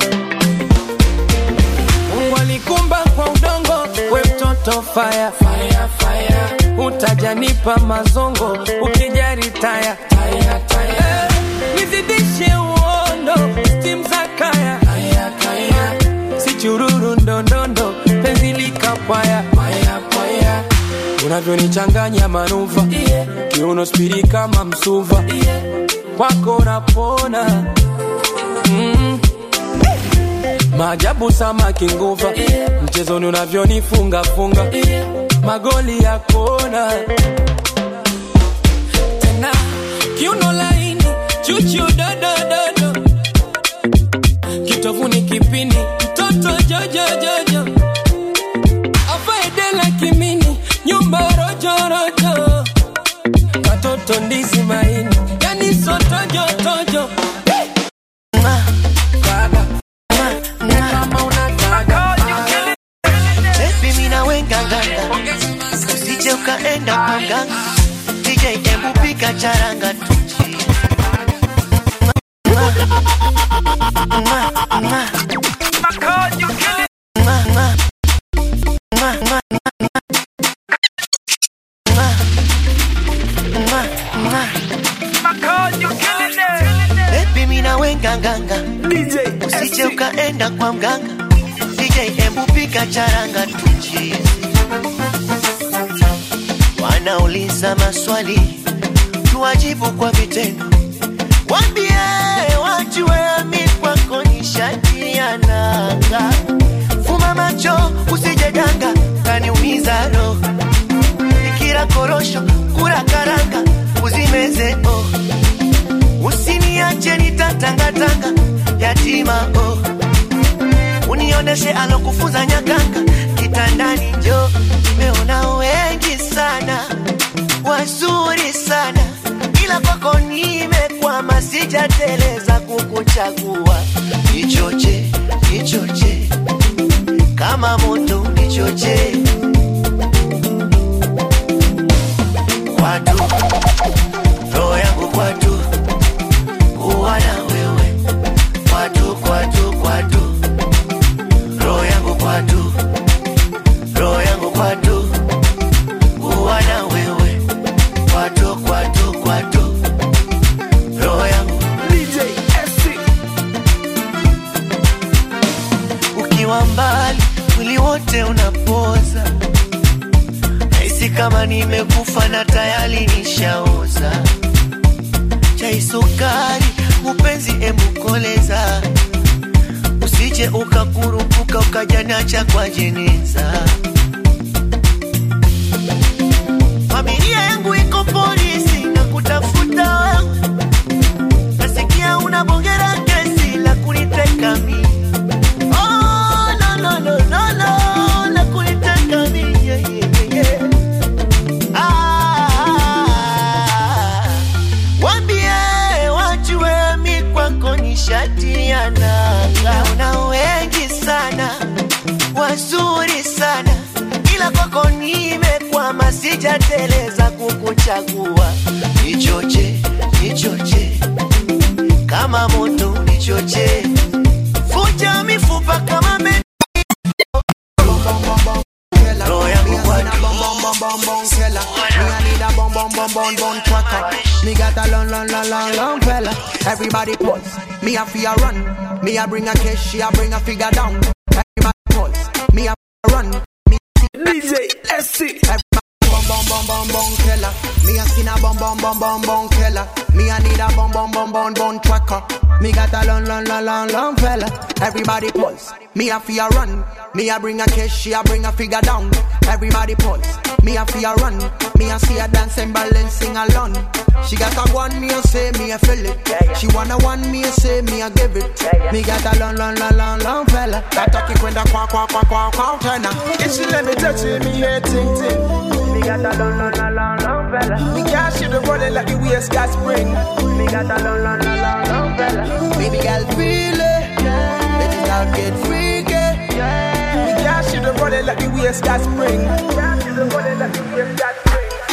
Mungu alikumba kwa udongo, we mtoto fire, fire, fire. Utajanipa mazongo ukijari taya, taya, taya. Eh, nizidishe uondo stim za kaya, kaya, kaya. si chururu ndondondo penzi likapwaya paya, paya. unavyonichanganya manuva yeah. kiuno spiri kama msuva yeah. kwako napona mm. Maajabu samaki nguva yeah. Mchezoni unavyonifunga funga yeah. Magoli ya kona tena kiuno laini chuchu dodododo kitovuni kipini mtoto jojojojo afaedela kimini nyumba rojorojo katoto ndizi maini yani sotojotojo Baby, mina wenga nganga usije ukaenda kwa mganga DJ embu pika charanga tu Baby, mina wenga nganga usije ukaenda kwa mganga DJ embu pika charanga tuchi wanauliza maswali tuwajibu kwa vitendo wambie wajue mi kwako ni shati ya nanga fuma macho usije danga kaniumiza roho ikira korosho kura karanga uzimeze oh. usiniache nitatangatanga yatima oh. unioneshe alokufunza nyakanga kitandani njo nimeona wengi sana wazuri sana ila kwako nimekwama sijateleza kukuchagua nichoche nichoche kama moto nichoche kwatu roho yangu kwatu kuwa na wewe kwatu kwatu kwatu roho yangu kwatu roho yangu kwatu kuwa na wewe kwatu kwatu kwatu roho yangu DJ SC. ukiwa mbali mwili wote unapoza nahisi kama nimekufa na tayari nishaoza chai sukari upenzi emukoleza usije ukakurupuka ukajanacha kwa jeneza familia yangu iko polisi na kutafuta wewe nasikia unabongera kesi la kuniteka mi oh, no, no, no, no, no, la kuniteka mi yeah, yeah, yeah. Ah, wambie wajue mi kwako ni shati ya nanga una wengi sana wazuri sana ila kwako nimekwama sijateleza kukuchagua nichoche nichoche kama moto nichoche vuja mifupa kama me roho yangu Me got a long, long, long, long, long fella. Everybody pulse. Me a fear run. Me a bring a cash. She a bring a figure down. Everybody pulse. Me a run. Me DJ SC. Everybody bum bum bum bum bum killer. Me a skin a bum bum bum bum bum killer. Me a need a bum bum bum bum bum tracker. Me got a long, long, long, long, long fella. Everybody pulse. Me a fear run. Me a bring a cash. She a bring a figure down. Everybody pulse. Me a fear run. Me a see her dancing, balance, sing along. She got a one, me a say, me a feel it. She wanna one, me a say, me a give it. Me got a long, long, long, long, long fella. Ataki kwenda kwa kwa kwa kwa kwa tena. If she let me touch it, me head ting ting. Me got a long, long, long, long, long fella. Me can't shoot the running like the waist got spring. Me got a long, long, long, long, long fella. Baby girl, feel it. Let it out, get freaky. Me can't shoot the running like the waist got spring. Can't shoot the running like the waist got spring.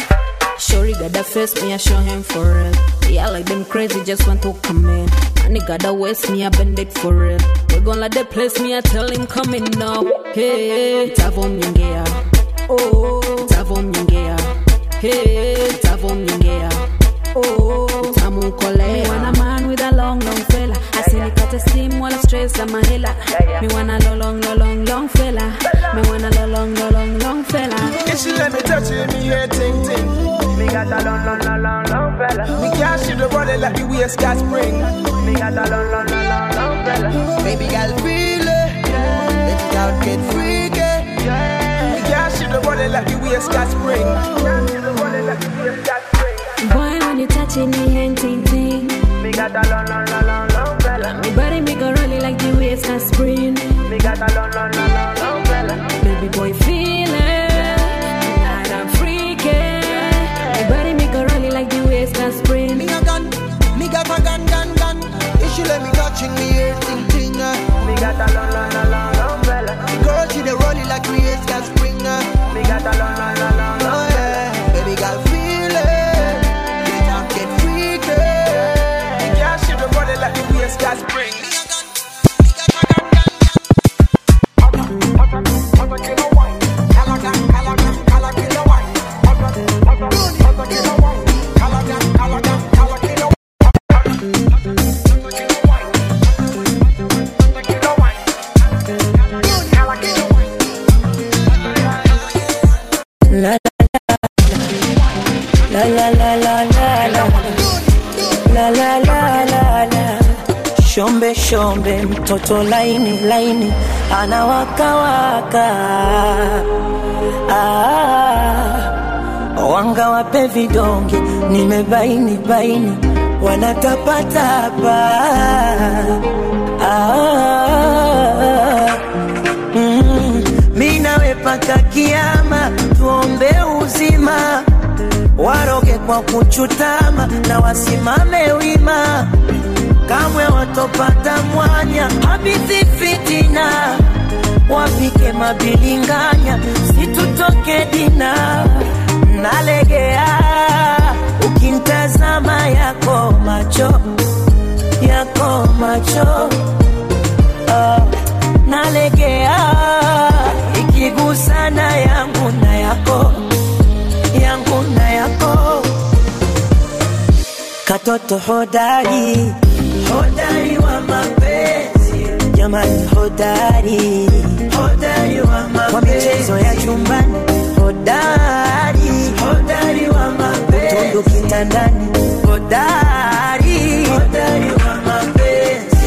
Shorty got that face, me I show him for real. Yeah, like them crazy, just want to come in. And he got that waist, me I bend it for real. We gon' let the place, me I tell him come in now. Hey, tavo mnyongea. Oh, tavo mnyongea. Hey, tavo mnyongea. Oh, tamu kole. Me want a man with a long, long fella. I see me cut a steam while I stress on my hella. Me want a lo- long, lo- long, long fella. Me want a lo- long, lo- long, long fella. If she let me touch it, me head ting ting. Me got a long, long, long, long, long fella. Me can't shoot the body like the waist got spring. Me got a long, long, long, long, long fella. Baby girl, feel it. Baby girl, get freaky. Me can't shoot the body like the waist got spring. Can't shoot the body like the waist got spring. Boy, when you touching me, hand ting ting. Me got a long, long, long, long, long fella. Me body me go rolling like the waves can spring. Me got a long, long, long, long, long fella. Baby boy, feel it. Tonight I'm freaking. Me body me go rolling like the waves can spring. Me a gun, me got a gun, gun, gun. If she let me touching me here, ting ting. Uh. Me got a long, long, long, long, long fella. The girl she dey rolling like me is got spring. Uh. Me got a long, long, long, long, Oh long yeah, baby girl feel it. Get up, get freaky. Me can't shoot the body like the waist got spring. La la la la la la la la la la la la shombe shombe mtoto laini laini anawakawaka ah, wanga wape vidonge nimebaini baini wanatapatapa ah, mm, mi nawe paka kiama tuombe uzima waroge kwa kuchutama na wasimame wima kamwe watopata mwanya habithi fitina wapike mabilinganya situtoke dina nalegea ukintazama yako macho yako macho ah, nalegea ikigusana yangu na yako yangu na yako katoto hodari hodari wa mapenzi jamani hodari hodari wa mapenzi kwa michezo ya chumbani hodari hodari wa mapenzi utundu kitandani hodari hodari wa mapenzi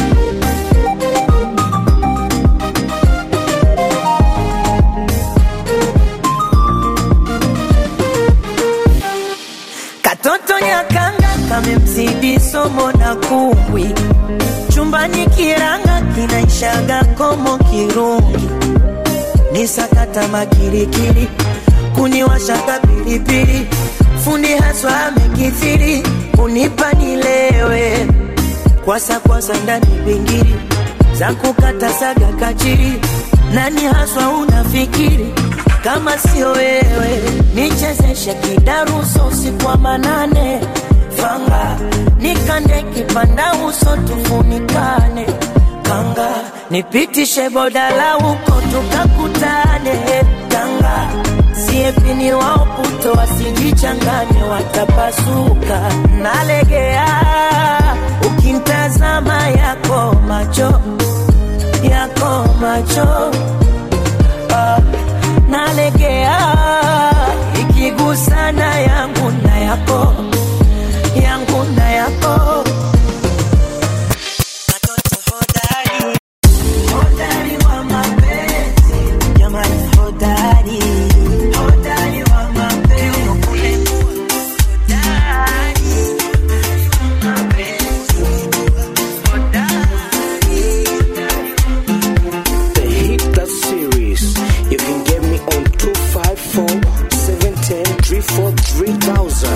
katoto nyakanga kamemzidi somo na kumbwi chumbani kiranga kinaishaga komo kirungi ni sakata makirikiri kuniwashaka pilipili fundi haswa amekithiri kunipa nilewe kwasa kwasa ndani bingiri za kukata saga kachiri nani haswa unafikiri kama sio wewe nichezeshe kidaruso usiku wa manane fanga nikande kipanda uso tufunikane kanga nipitishe bodala huko tukakutane kanga siepini wao puto wasijichanganye watapasuka nalegea ukintazama yako macho yako macho ah, nalegea ikigusana yangu na yako yangu na yako hodari wa mapenzi jamani hodari hodari wa mapenzi The hit that series. You can get me on 254 710 343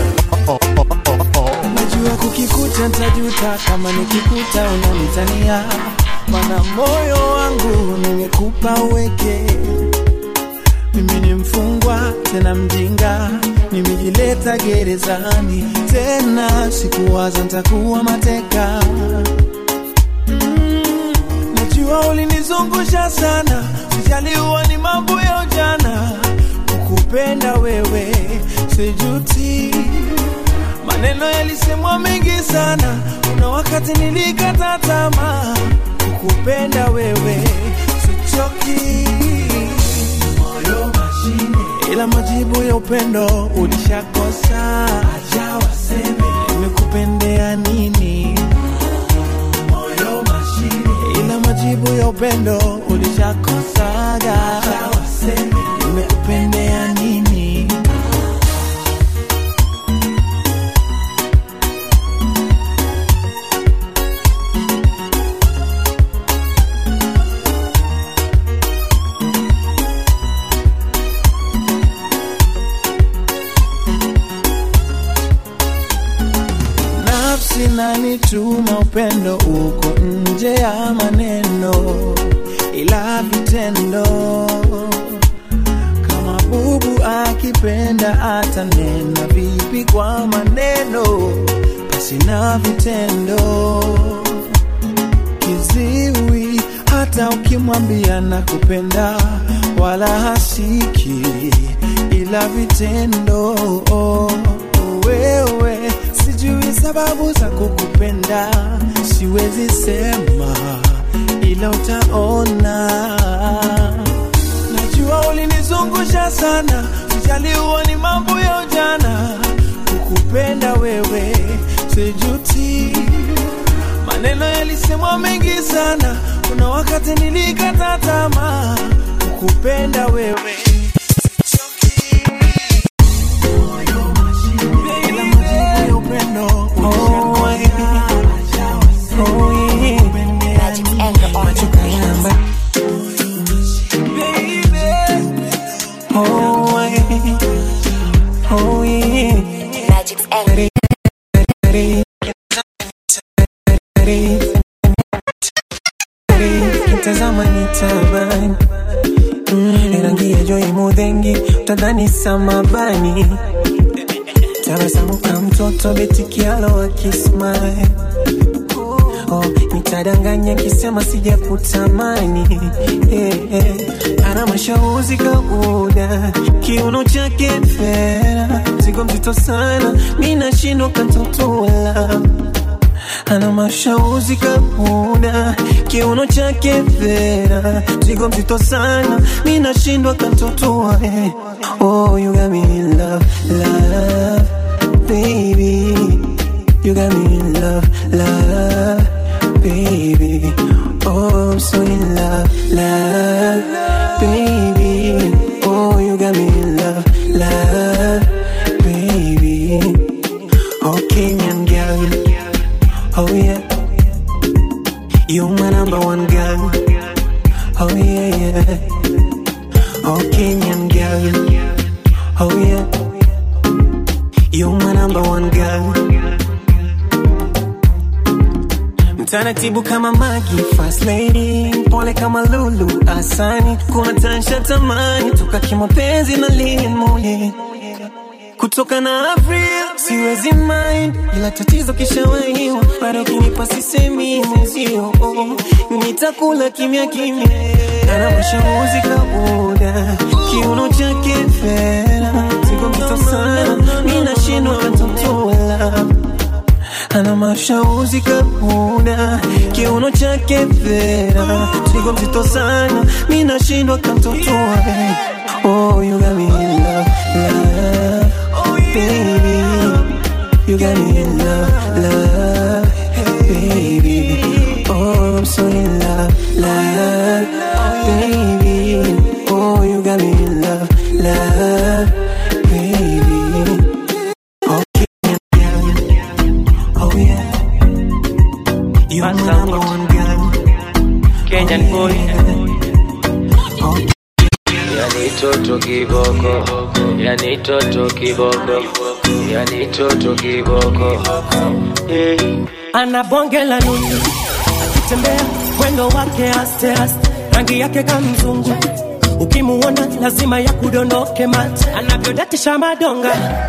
najua kukikuta ntajuta kama nikikuta unanitania mana moyo wangu nimekupa uweke mimi ni mfungwa tena mjinga nimejileta hata gerezani tena, sikuwaza ntakuwa mateka. Mm, najua ulinizungusha sana, sijaliwa ni mambo ya ujana, kukupenda wewe sijuti. Maneno yalisemwa mengi sana, kuna wakati nilikata tamaa, kukupenda wewe sichoki. Moyo mashine, ila majibu ya upendo ulishakosa. Acha waseme nimekupendea nini. Moyo mashine, ila majibu ya upendo ulishakosaga. Acha waseme nimekupendea nini. nafsi nanituma upendo uko nje ya maneno ila vitendo kama bubu akipenda atanena vipi kwa maneno basi na vitendo kiziwi hata ukimwambia na kupenda wala hasiki ila vitendo wewe sijui sababu za kukupenda siwezi sema ila utaona najua ulinizungusha sana sijaliwa ni mambo ya ujana kukupenda wewe sijuti maneno yalisemwa mengi sana kuna wakati nilikata tamaa kukupenda wewe Ila majibu ya upendo Machukalamba. Oh, yeah. Oh, yeah. Tazama ni tabani Mm, rangi ya joi mudhengi utadhani samabani tabasamu ka mtoto betikialo akismile oh, nitadanganya kisema sijakutamani eh, eh. ana mashauzi kauda kiuno chake fera zigo mzito sana mi nashindwa kantotola ana mashauzi kauda kiuno chake fera zigo mzito sana mi nashindwa kantotoa eh. oh, you got me in love, love baby. You got me in love, love, baby. Oh, I'm so in love, love, baby. Oh, you got me in love, love, baby. Oh, Kenyan girl. Oh, yeah. You my number one girl. Oh, yeah, yeah. Oh, Kenyan girl. Oh, yeah. You my number one girl. Mtaratibu kama Magi, fast lady, pole kama Lulu, asani, kuna tansha tamani, toka kimapenzi na Lilian Mule. Kutoka na Avril, siwezi mind, ila tatizo kishawahiwa, bado kinipa sisemi mwenzio, nitakula kimya kimya, ana mashauri kabuda, kiuno chake fera, sigo mzito sana, mi nashindwa kantotola ana mashauzi kabuda kiuno chake vera sigo mzito sana mi nashindwa kamtotoa oh you got me in love love baby you got me in love love baby oh I'm so in love love baby oh you got me in love love baby Oh yeah. You are number one girl. Kenyan boy. Yani toto kiboko, yani toto kiboko, yani toto kiboko. Eh. ana bonge la nundu akitembea mwendo wake aste aste rangi yake kama mzungu ukimuona lazima ya kudondoke mate anavyodatisha madonga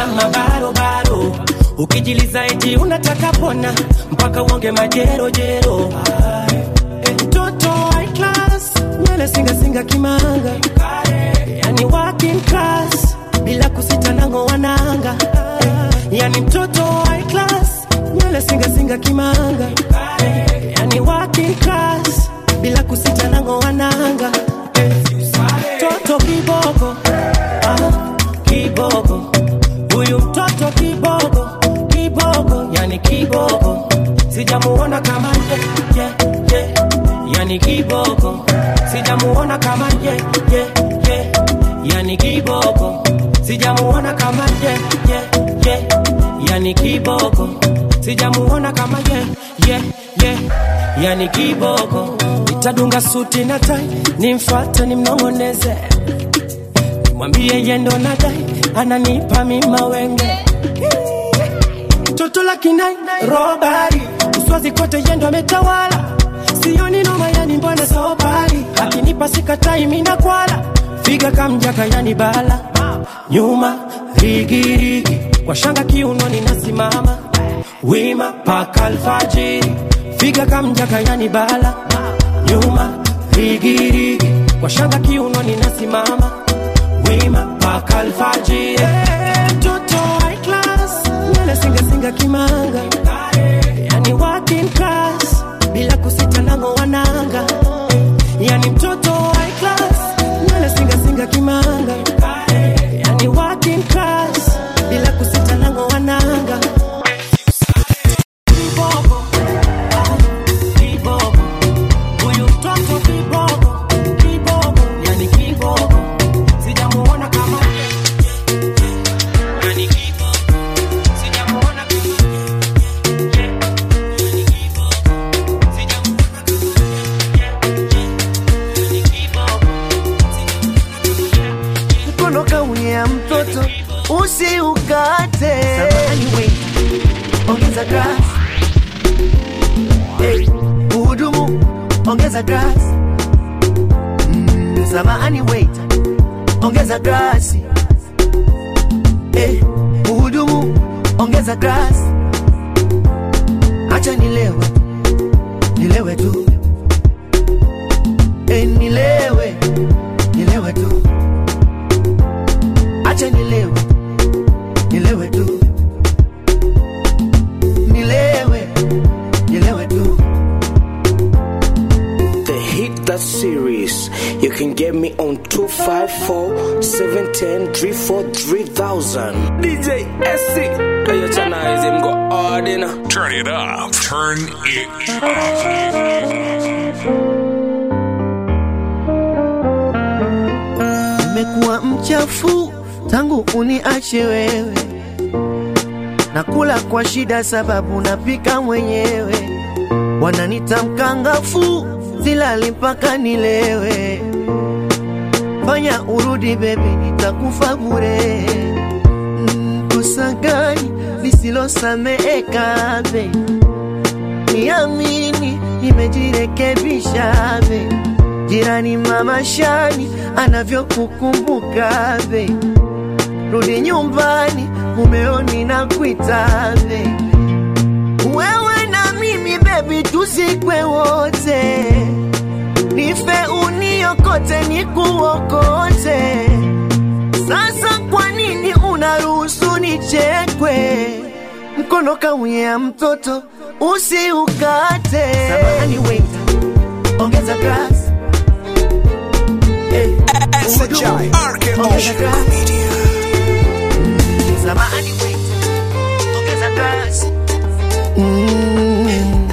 na mabarobaro ukijiliza eti unataka pona mpaka uonge majerojero Eh, mtoto high class nywele singasinga kimanga yani working class bila kusita nango wananga yani mtoto high class nywele singasinga kimanga yani working class bila kusita nango wananga toto kiboko ah, kiboko huyu mtoto kiboko kiboko yani kiboko sijamuona kama ye, ye, ye. yani kiboko sijamuona kama ye, ye, ye. yani kiboko sijamuona kama ye, ye, ye. yani kiboko sijamuona kama ye, ye, ye. yani kiboko nitadunga suti na tai nimfate nimnong'oneze mwambie yendo na dai ananipa mima wenge toto la kinai robari uswazi kote yendo ametawala sioni noma yani mbona sobari akinipa sikatai mina kwala figa kamjaka yani bala nyuma rigirigi kwa shanga kiunoni nasimama wima paka alfajiri figa kamjaka yani bala nyuma rigirigi kwa shanga kiunoni nasimama wima paka alfajiri Eh, mtoto high class nywele singasinga kimanga yani working class bila kusita nango wananga yani mtoto high class nywele singasinga kimanga yani working class bila kusita nango wananga Kiboko, ah, kiboko. Huyu mtoto kiboko, kiboko, yani kiboko. Sijamuona kama yani kiboko. Sijamuona mkono kaunyea mtoto usiukate ongeza grass hey, uhudumu ongeza grass mm, samahani wait ongeza grasi hey, uhudumu ongeza grass acha nilewe nilewe tu hey, nilewe nilewe tu acha nilewe nilewe tu nilewe nilewe tu The Hit That Series. You can get me on 254 710 343,000. DJ SC. Play your channel, him go hard in. Turn it up. Turn it nimekuwa mchafu tangu uniache wewe nakula kwa shida sababu napika mwenyewe wananita mkangafu silali mpaka nilewe fanya urudi bebi nitakufa bure Mm, kosa gani lisilosameeka be niamini nimejirekebisha be jirani mama shani anavyokukumbuka be rudi nyumbani mumeoni na kuita be wewe na mimi bebi tuzikwe wote nife uniokote nikuokote sasa kwa nini unaruhusu nichekwe mkono kaunyea mtoto usiukate Samahani, wait. ongeza grass Hey, uhudumu, ongeza grass. Samahani, wait. ongeza grass. Mm.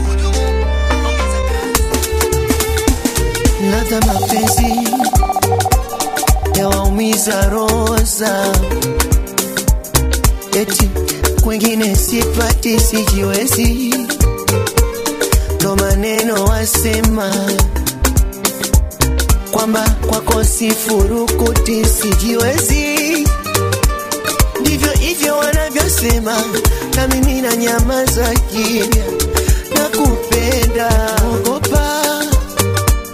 ladha mapenzi yawaumiza roza eti kwengine sipati sijiwezi ndo maneno wasema kwamba kwako sifurukuti sijiwezi ndivyo hivyo wanavyosema na mimi na nyama za kimya na kupenda ogopa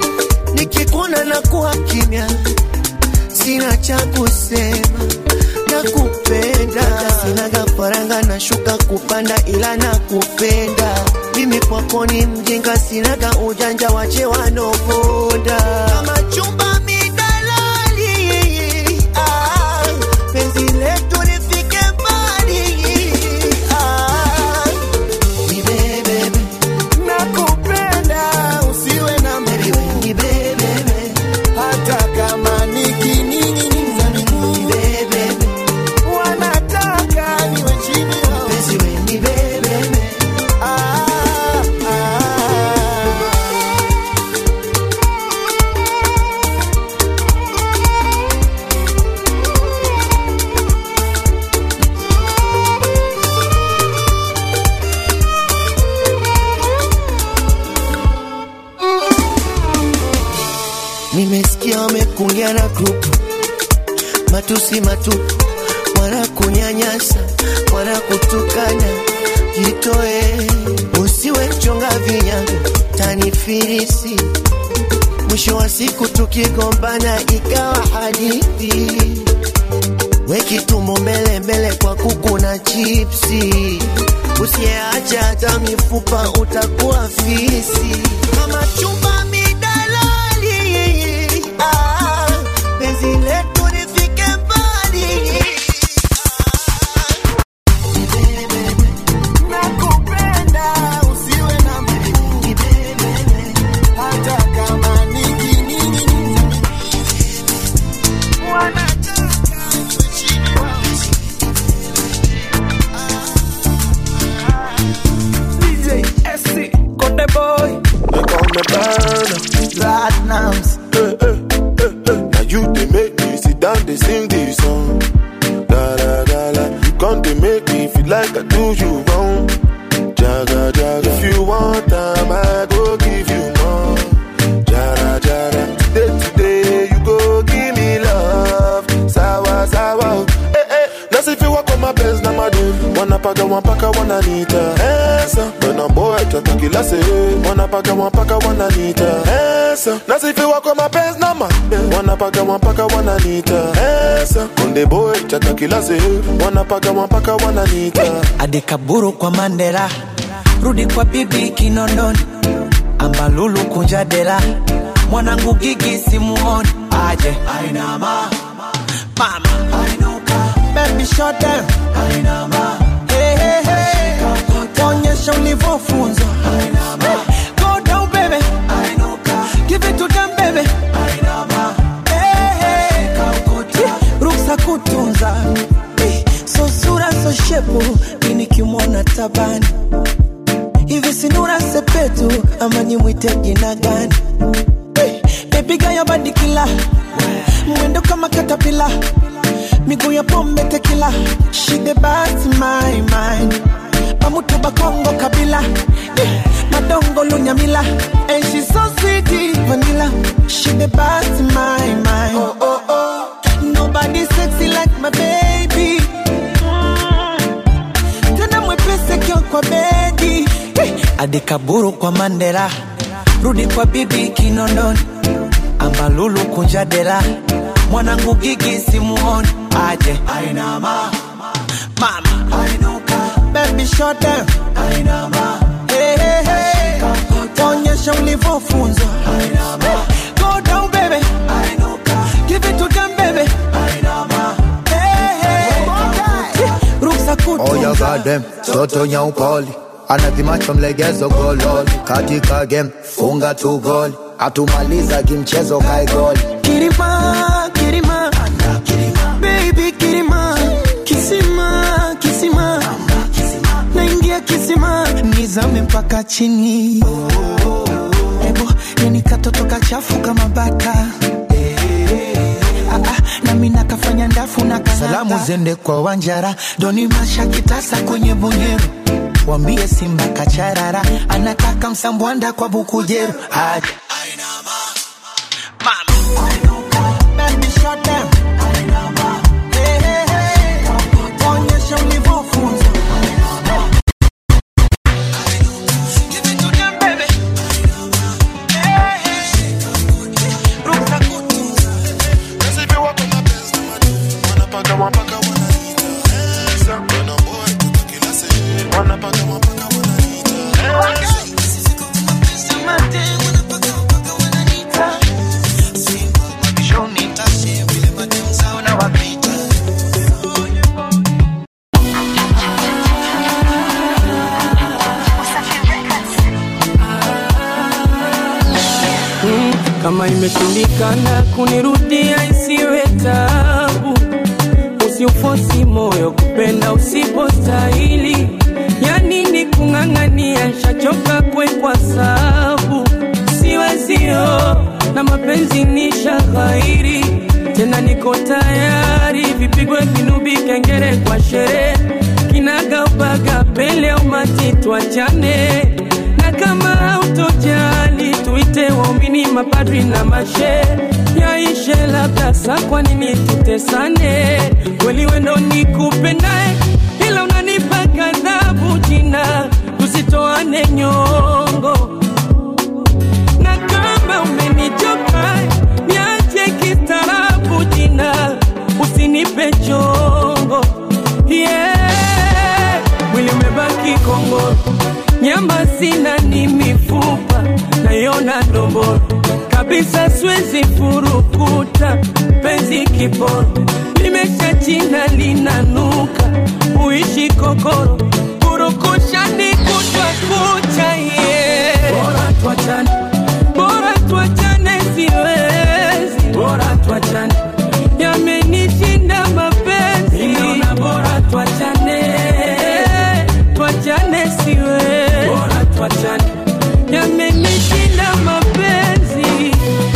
nikikuona na kuwa kimya sina cha kusema nakupenda sinaga faranga nashuka kupanda ila nakupenda mimi kwako ni mjinga sinaga ujanja wache wanoponda kama chumba midalali ah, penzi letu lifike mbali ah, nibebebe nakupenda usiwe na nibebebe hata kama nikining'iniza miguu wanataka niwe chini yao. Ah, ah. nimesikia wamekulia na grupu matusi matupu wanakunyanyasa wanakutukana jitoe usiwe mchonga vinyago tanifirisi mwisho wa siku tukigombana ikawa hadithi wekitumbo mbele mbele kwa kuku na chipsi usiyeacha hata mifupa utakuwa fisi kama chumba midalali ah, penzi letu lifike mbali Nakupenda usiwe na miguu. Hata kama nikining'iniza miguu. Wanataka niwe chini yao. DJ SC, Conde Boy. They call me burner. Platinums. Eh, eh, eh, eh. Now you they make me sit down, they sing this song. Da da da da. You come they make me feel like I do you wrong. Jaga jaga. If you want time, I go give you more. Jara jara. Today today you go give me love. Sawa sawa. Eh eh. That's if you walk on my best na madul. Wanapaga wampaka wananita. Esa. When I'm boy tata kila se. Wanapaga wampaka wananita. Esa. That's if you walk on my best na madul. Wanapaga wampaka wananita. Esa. Konde boy tata kila se. Wanapaga wampaka wananita. adikaburu kwa mandela rudi kwa bibi kinondoni ambalulu kunja dela mwanangu gigi simuoni aje ainama mama ainuka baby shut down ainama hey, hey, hey. onyesha ulivyofunzwa ainama go down baby ainuka give it to them baby ainama hey, hey. ruksa kutunza Eh, so sura so shepu ini kimwona tabani hivi sinura sepetu ama nimwite jina gani Eh, baby gaya badikila mwendo kama katapila miguu ya pombe tekila shide basi my mind pamutu bakongo kabila Eh, madongo lunyamila and she so sweet vanilla shide basi my mind oh, oh, oh. nobody sexy like my baby Mm. tena mwepesi kio kwa bedi Eh, adikaburu kwa mandela rudi kwa bibi kinondoni ambalulu kunja dela mwanangu gigi simuoni aje ainama mama ainuka baby shut down ainama hey, hey, hey. onyesha ulivyofunzwa ainama go down baby ainuka give it to them baby ainama hey, hey. ruksa kutunza Oya gadem, toto nyaupoli anavimacho mlegezo gololi katika game funga tu goli atumaliza kimchezo kae goli Kirima, Kirima, baby Kirima, kisima, kisima, naingia kisima, nizame mpaka chini. Ebo, yani katoto kachafu kama baka. Ah, ah, nami nakafanya ndafu na kanata. Salamu zende kwa Wanjara, Doni Masha kitasa kwenye bonyero wambie Simba kacharara, anataka msambwanda kwa bukujero aje Baby, shut down. Hey, hey, hey. Onyesha ulivyofunzwa. Give it to them, baby. Hey, hey. Ruksa kutunza. That's if you walk on my best na madul. Wanapaga wampaka wananita. kama imeshindikana kunirudia isiwe tabu usiufosi moyo kupenda usipostahili yani ni kung'ang'ania shachoka kwekwa sabu siwezio na mapenzi ni shaghairi tena niko tayari vipigwe kinubi kengere kwa sherehe kinagaubaga pele umati twachane na kama hautojali tuite waumini mapadri na mashe yaishe labda sa kwa nini tutesane kweli wendo nikupendae ila unanipa kadhabu jina tusitoane nyongo na kama umenichoka niache kistaarabu jina usinipe chongo yeah. mwili umebaki kongoro nyama sina ni mifupa naiona ndomboro kabisa siwezi furukuta penzi kiporo limesha china linanuka uishi kokoro kurukushani kutwa kucha ye bora tuachane bora tuachane siwezi bora tuachane yamenishinda mapenzi ninaona bora tuachane tuachane siwezi bora tuachane yamenishinda mapenzi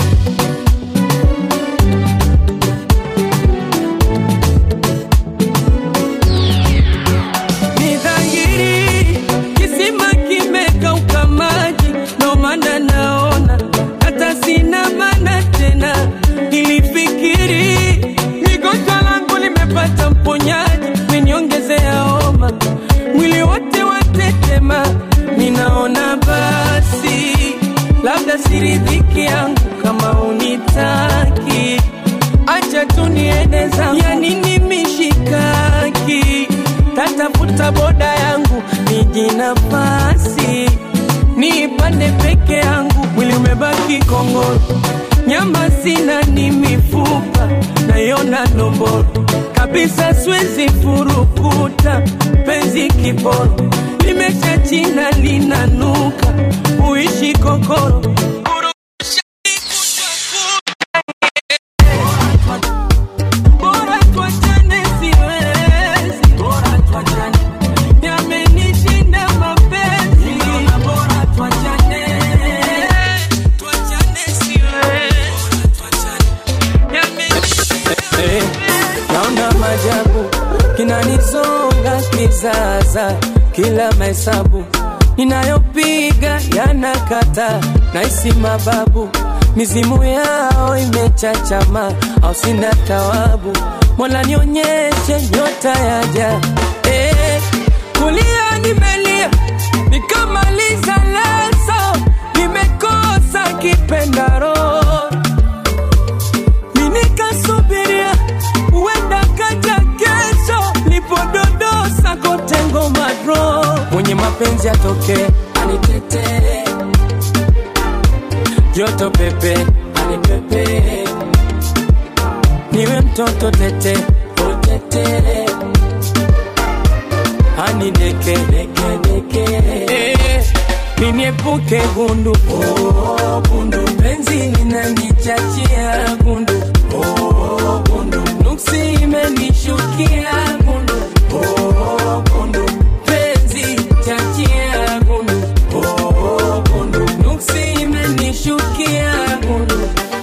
ni dhahiri kisima kimekauka maji ndo maana naona hata sina maana tena nilifikiri migonjwa langu limepata mponyaji meniongezea homa mwili wote watetema ninaona basi labda siridhiki yangu kama unitaki acha tu niende zangu ya nini mishikaki tatafuta boda yangu niji nafasi niipande peke yangu mwili umebaki kongoro nyama sina ni mifupa naiona nomboro kabisa siwezi furukuta penzi kiboro limesha china linanuka uishi kokoro Bora tuachane siwezi, bora tuachane. Yamenishinda mapenzi. Bora tuachane. Tuachane siwezi. Eh, naona majabu kinanizonga kizaza kila mahesabu ninayopiga yanakata naisi mababu mizimu yao imechachama au sina tawabu mola nionyeshe nyota yaja eh, kulia nimelia nikamaliza leso nimekosa kipendaro minikasubiria uenda kaja kesho lipododosa kotengo madro mwenye mapenzi atoke anitetee joto pepe anipepe niwe mtoto tete utete anideke deke deke eh, niniepuke gundu oh, gundu penzi linanichachia gundu oh, gundu nuksi imenishukia gundu oh, gundu penzi chachia gundu oh, gundu nuksi imenishukia gundu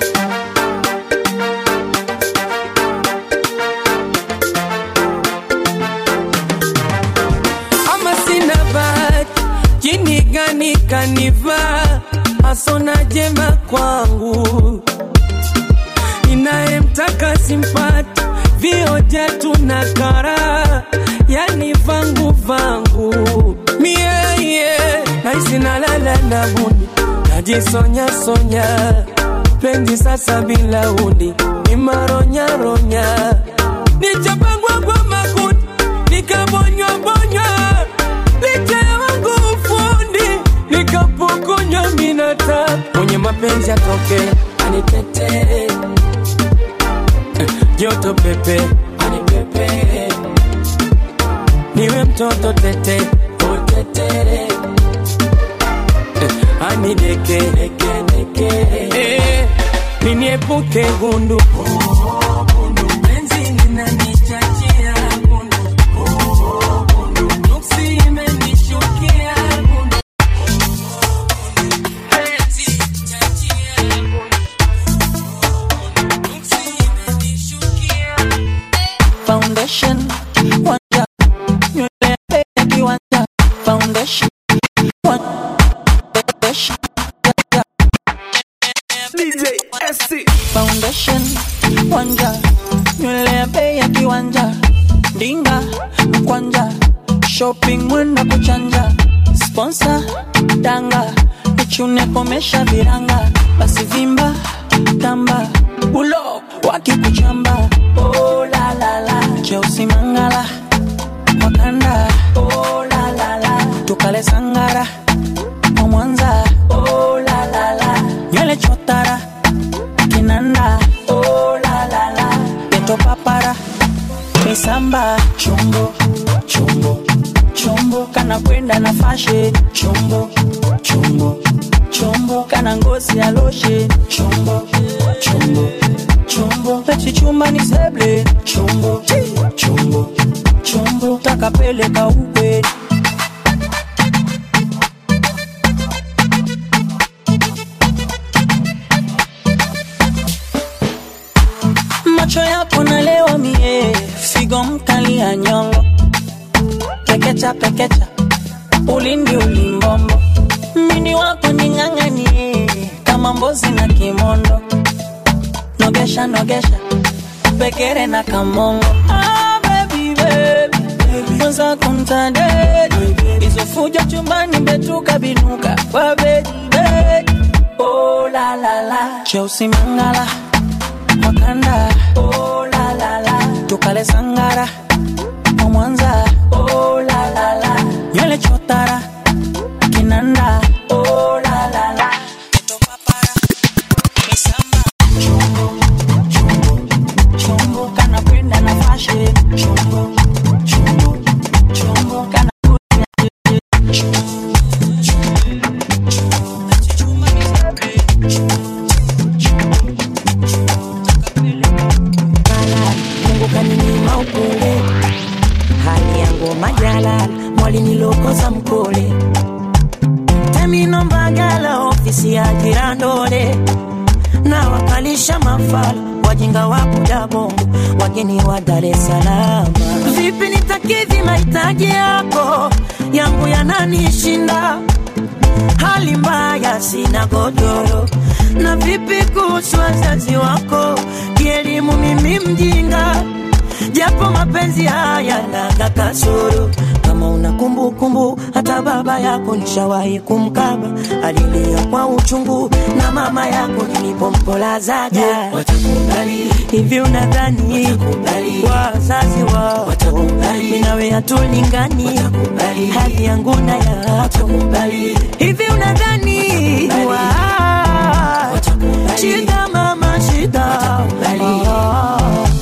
ama sina bahati jini gani kanivaa asona jema kwangu inayemtaka simpati vioja tuna kara yani vangu vangu mieye naisi nalala na buni najisonya sonya penzi sasa bila uni ni maronyaronya nichapangwa kwa makuti nikabonywa bonywa licha ya wangu ufundi nikapokonywa minata mwenye mapenzi atoke anitetee joto pepe anipepe niwe mtoto tete utetere anideke deke deke eh, niniepuke gundu gundu penzi linanichachia gundu gundu nuksi imenishukia gundu penzi chachia gundu nuksi imenishukia foundation wanja nywele ya kiwanja foundation wa- foundation DJ SC foundation wanja nywele ya bei ya kiwanja ndinga kwanja shopping mwenda kuchanja sponsor danga nichune komesha viranga basi vimba tamba ulo wakikuchamba oh, la, la, la. cheusi mangala wakanda oh, la, la, la. tukale sangara wa mwanza oh, la, la, la. nywele chotara kinanda oh, la, la, la. peto papara misamba chombo chombo chombo kana kwenda na fashe chombo chombo chombo kana ngozi ya loshe chombo chombo chombo pechichumba ni seble chombo chombo chombo takapeleka ukwe macho yako nalewa mie figo mkali ya nyongo pekecha pekecha ulindi ulimbombo mini wako ning'ang'anie kama mbozi na kimondo nogesha nogesha pekere na kamongo ah, baby, baby. mwenzako mtandeli izofuja chumbani betuka binuka kwa bedi bedi oh, la, la, la. cheusi mangala wakanda oh, la, la, la. tukale sangara wa mwanza oh, la, la, la. nywele chotara kinanda oh, la, la, la. Peto papara, misamba, chombo, chombo, chombo, kana kwenda na fashe chombo, chombo, chombo, kana Mungu kaninyima upole, hali yangu majalala, mwalinilokoza mkole temino mbagala, ofisi ya jirandole na wakalisha mafala wajinga wa kuda bongo, wageni wa Dar es Salaam. Vipi nitakidhi mahitaji yako, yangu yananishinda hali mbaya, sina godoro. Na vipi kuhusu wazazi wako, kielimu mimi mjinga, japo mapenzi haya naga kasoro. Kama una kumbukumbu, hata baba yako nishawahi kumkaba, alilia kwa uchungu, na mama yako nilipompolazaga. Watakubali hivi, unadhani wazazi wao mimi nawe hatulingani, hali yangu na yako hivi, unadhani wa- shida mama shida Ah.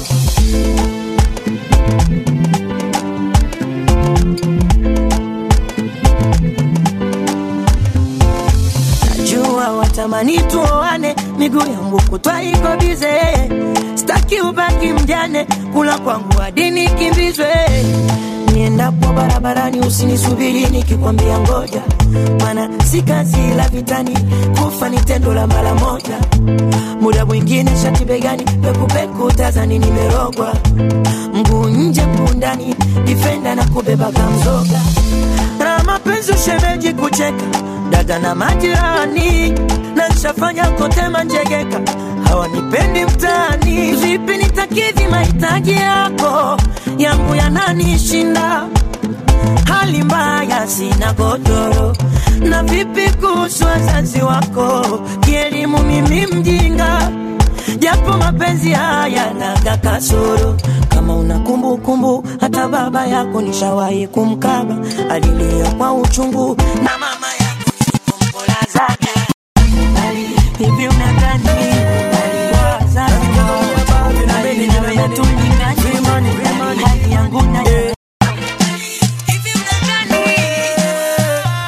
najua watamani tuoane, miguu yangu kutwa iko bize, staki ubaki mjane, kula kwangu hadi nikimbizwe. Niendapo barabarani usinisubiri nikikwambia ngoja, maana si kazi la vitani, kufa ni tendo la mara moja. Muda mwingine shati begani, pekupeku tazani nimerogwa, mguu nje mguu ndani, difenda na kubeba kamzoga na mapenzi ushemeji kucheka dada na majirani na nshafanya kote manjegeka hawanipendi mtaani vipi nitakidhi mahitaji yako yangu yananishinda hali mbaya sina godoro na vipi kuhusu wazazi wako kielimu mimi mjinga japo mapenzi haya naga kasoro kama una kumbukumbu hata baba yako nishawahi kumkaba alilia kwa uchungu na mama yako nilipompolazaga hivi unadhani wazazi hali nawe hatulingani hali yangu na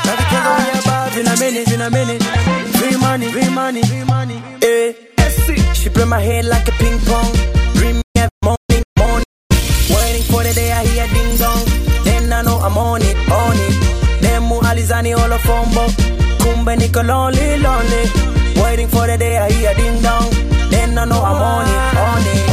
Vina mini, vina mini, free money, free money, free money. Eh, SC. my head like a ping pong. Dream me every morning, morning. Waiting for the day I hear ding dong. Then I know I'm on it, on it. Nemu alizani all fombo. Kumbe niko lonely, lonely. Waiting for the day I hear ding dong. Then I know I'm on it, on it.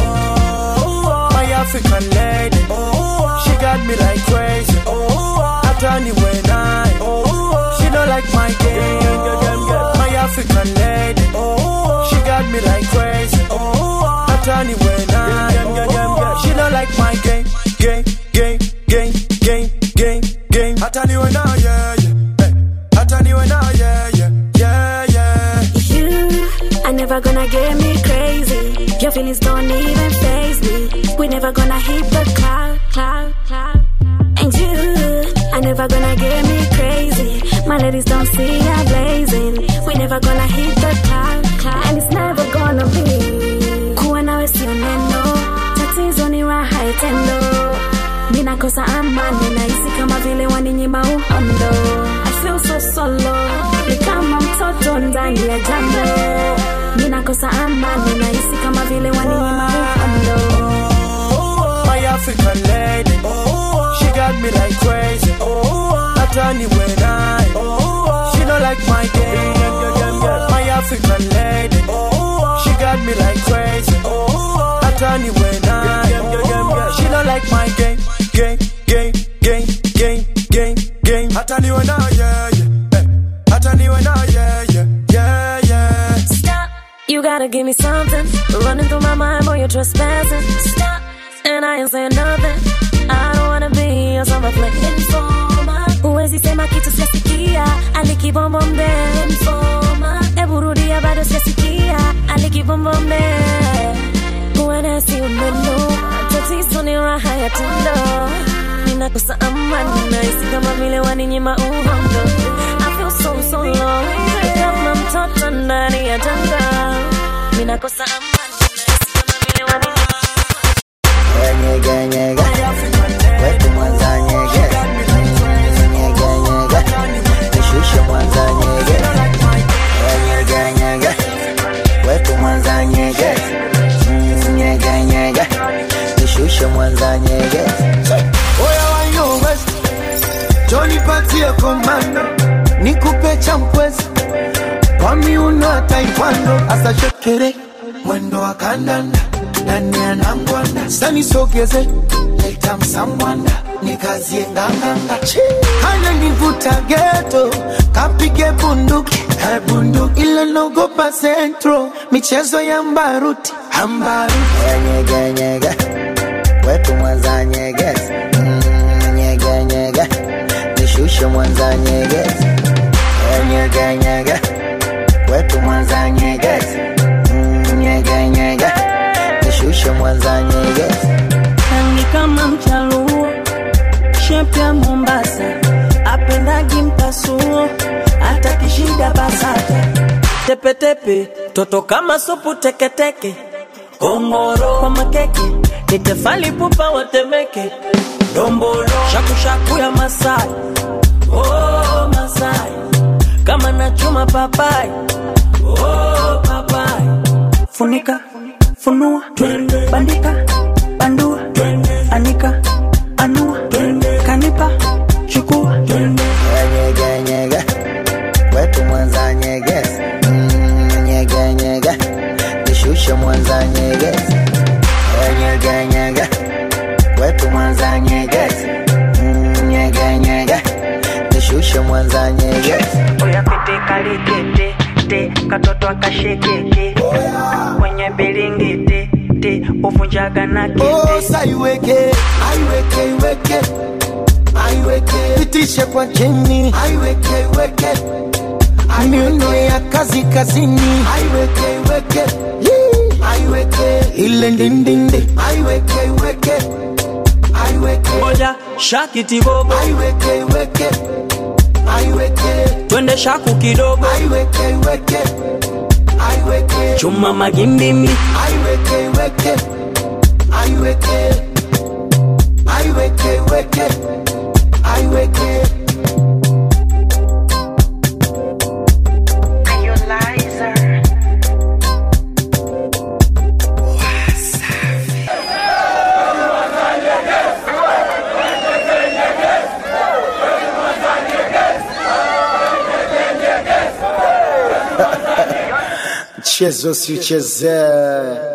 My African lady, she got me like crazy. After the way night, she don't like my game. My African lady, she got me like crazy. After the way night, she don't like my game, game, game, game, game, game, game. Hata niwe na yeah, yeah. Hey. Hata niwe na yeah, yeah, yeah, yeah. You are never gonna get me crazy. Your feelings don't even phase me. We never gonna hit the cloud, cloud, cloud. And you are never gonna get me crazy. My ladies don't see I'm blazing. We never gonna hit the cloud, cloud. And it's never gonna be. Kuwa nawe sio neno. Tatizo ni raha itendo. Ninakosa amani nahisi kama vile waninyima uhondo. I feel so solo. Ni kama mtoto ndani ya jambo. Ninakosa amani nahisi kama vile waninyima uhondo. My African lady, she got me like crazy. Hata niwe naye, she don't like my game. My African lady, she got me like crazy. Hata niwe naye, she don't like my game, game, game, game, game, game, game. Hata niwe naye, yeah, yeah. Hey. Hata niwe naye, yeah, yeah, yeah, yeah. Stop. You gotta give me something. Running through my mind, boy, you're trespassing. Stop. And I ain't saying nothing. I don't wanna be your summer fling. Informer. Huwezi sema kitu sijasikia. Alikibombe. Informer. Ebu rudia bado sijasikia. Alikibombe. Huenda si umeno. Tatizo ni raha ya tendo. Ninakosa amani. Nahisi kama vile waninyima uhondo. I feel so so low. Kama mtoto ndani ya janga. Ninakosa amani. Nahisi kama vile waninyima Nyege, nyege. Wetu Mwanza nyege. Nyege, nyege. Nishushe Mwanza nyege. Nyege, nyege. Wetu Mwanza nyege. Mm, Nyege, nyege. Nishushe Mwanza nyege. Oya wanyo west Johnny patie komando Nikupe champwezi Kwa miuno ya taekwondo Asa shekere Mwendo wa kandanda Nani anangwanda Sani sogeze Leta msambwanda Nikazie nganganga Hana nivuta geto Kapige bunduki Eh, bunduki Ile nogopa centro Michezo ya mbaruti Ambaruti Nyege, nyege. Wetu Mwanza nyege. Mm, Nyege, nyege. Nishushe Mwanza nyege. Nyege, nyege. Wetu Mwanza nyege. Mm, Nyege, nyege. Nishushe Mwanza nyege. rangi kama mchaluo shepu ya mombasa apendagi mpasuo hata kishida basata tepetepe toto kama supu teketeke kongoro kwa makeke ni tefali pupa watemeke dombolo shakushaku ya masai oh, masai kama nachuma papai oh, papai funika funua bandika bandua anika anua kanipa chukua Nyege, nyege. Wetu Mwanza nyege. Mm, Nyege, nyege. Nishushe Mwanza nyege. Nyege, nyege. Wetu Mwanza nyege. Mm, Nyege, nyege. Nishushe Mwanza nyege. oya pete kalikete te katoto akashekeke kwenye bilingiti te uvunjaga na kete Osa iweke, aiweke, iweke, aiweke, pitishe kwa chini, aiweke, iweke, miuno ya kazi kazini, aiweke, iweke, Yee. aiweke, ile ndindindi, aiweke, iweke, aiweke, moja shakiti bobo aiweke, iweke, aiweke, twende shaku kidogo aiweke, iweke, aiweke, chuma magimbimi aiweke, iweke, aiweke, aiweke, iweke, aiweke. mchezo siuchezee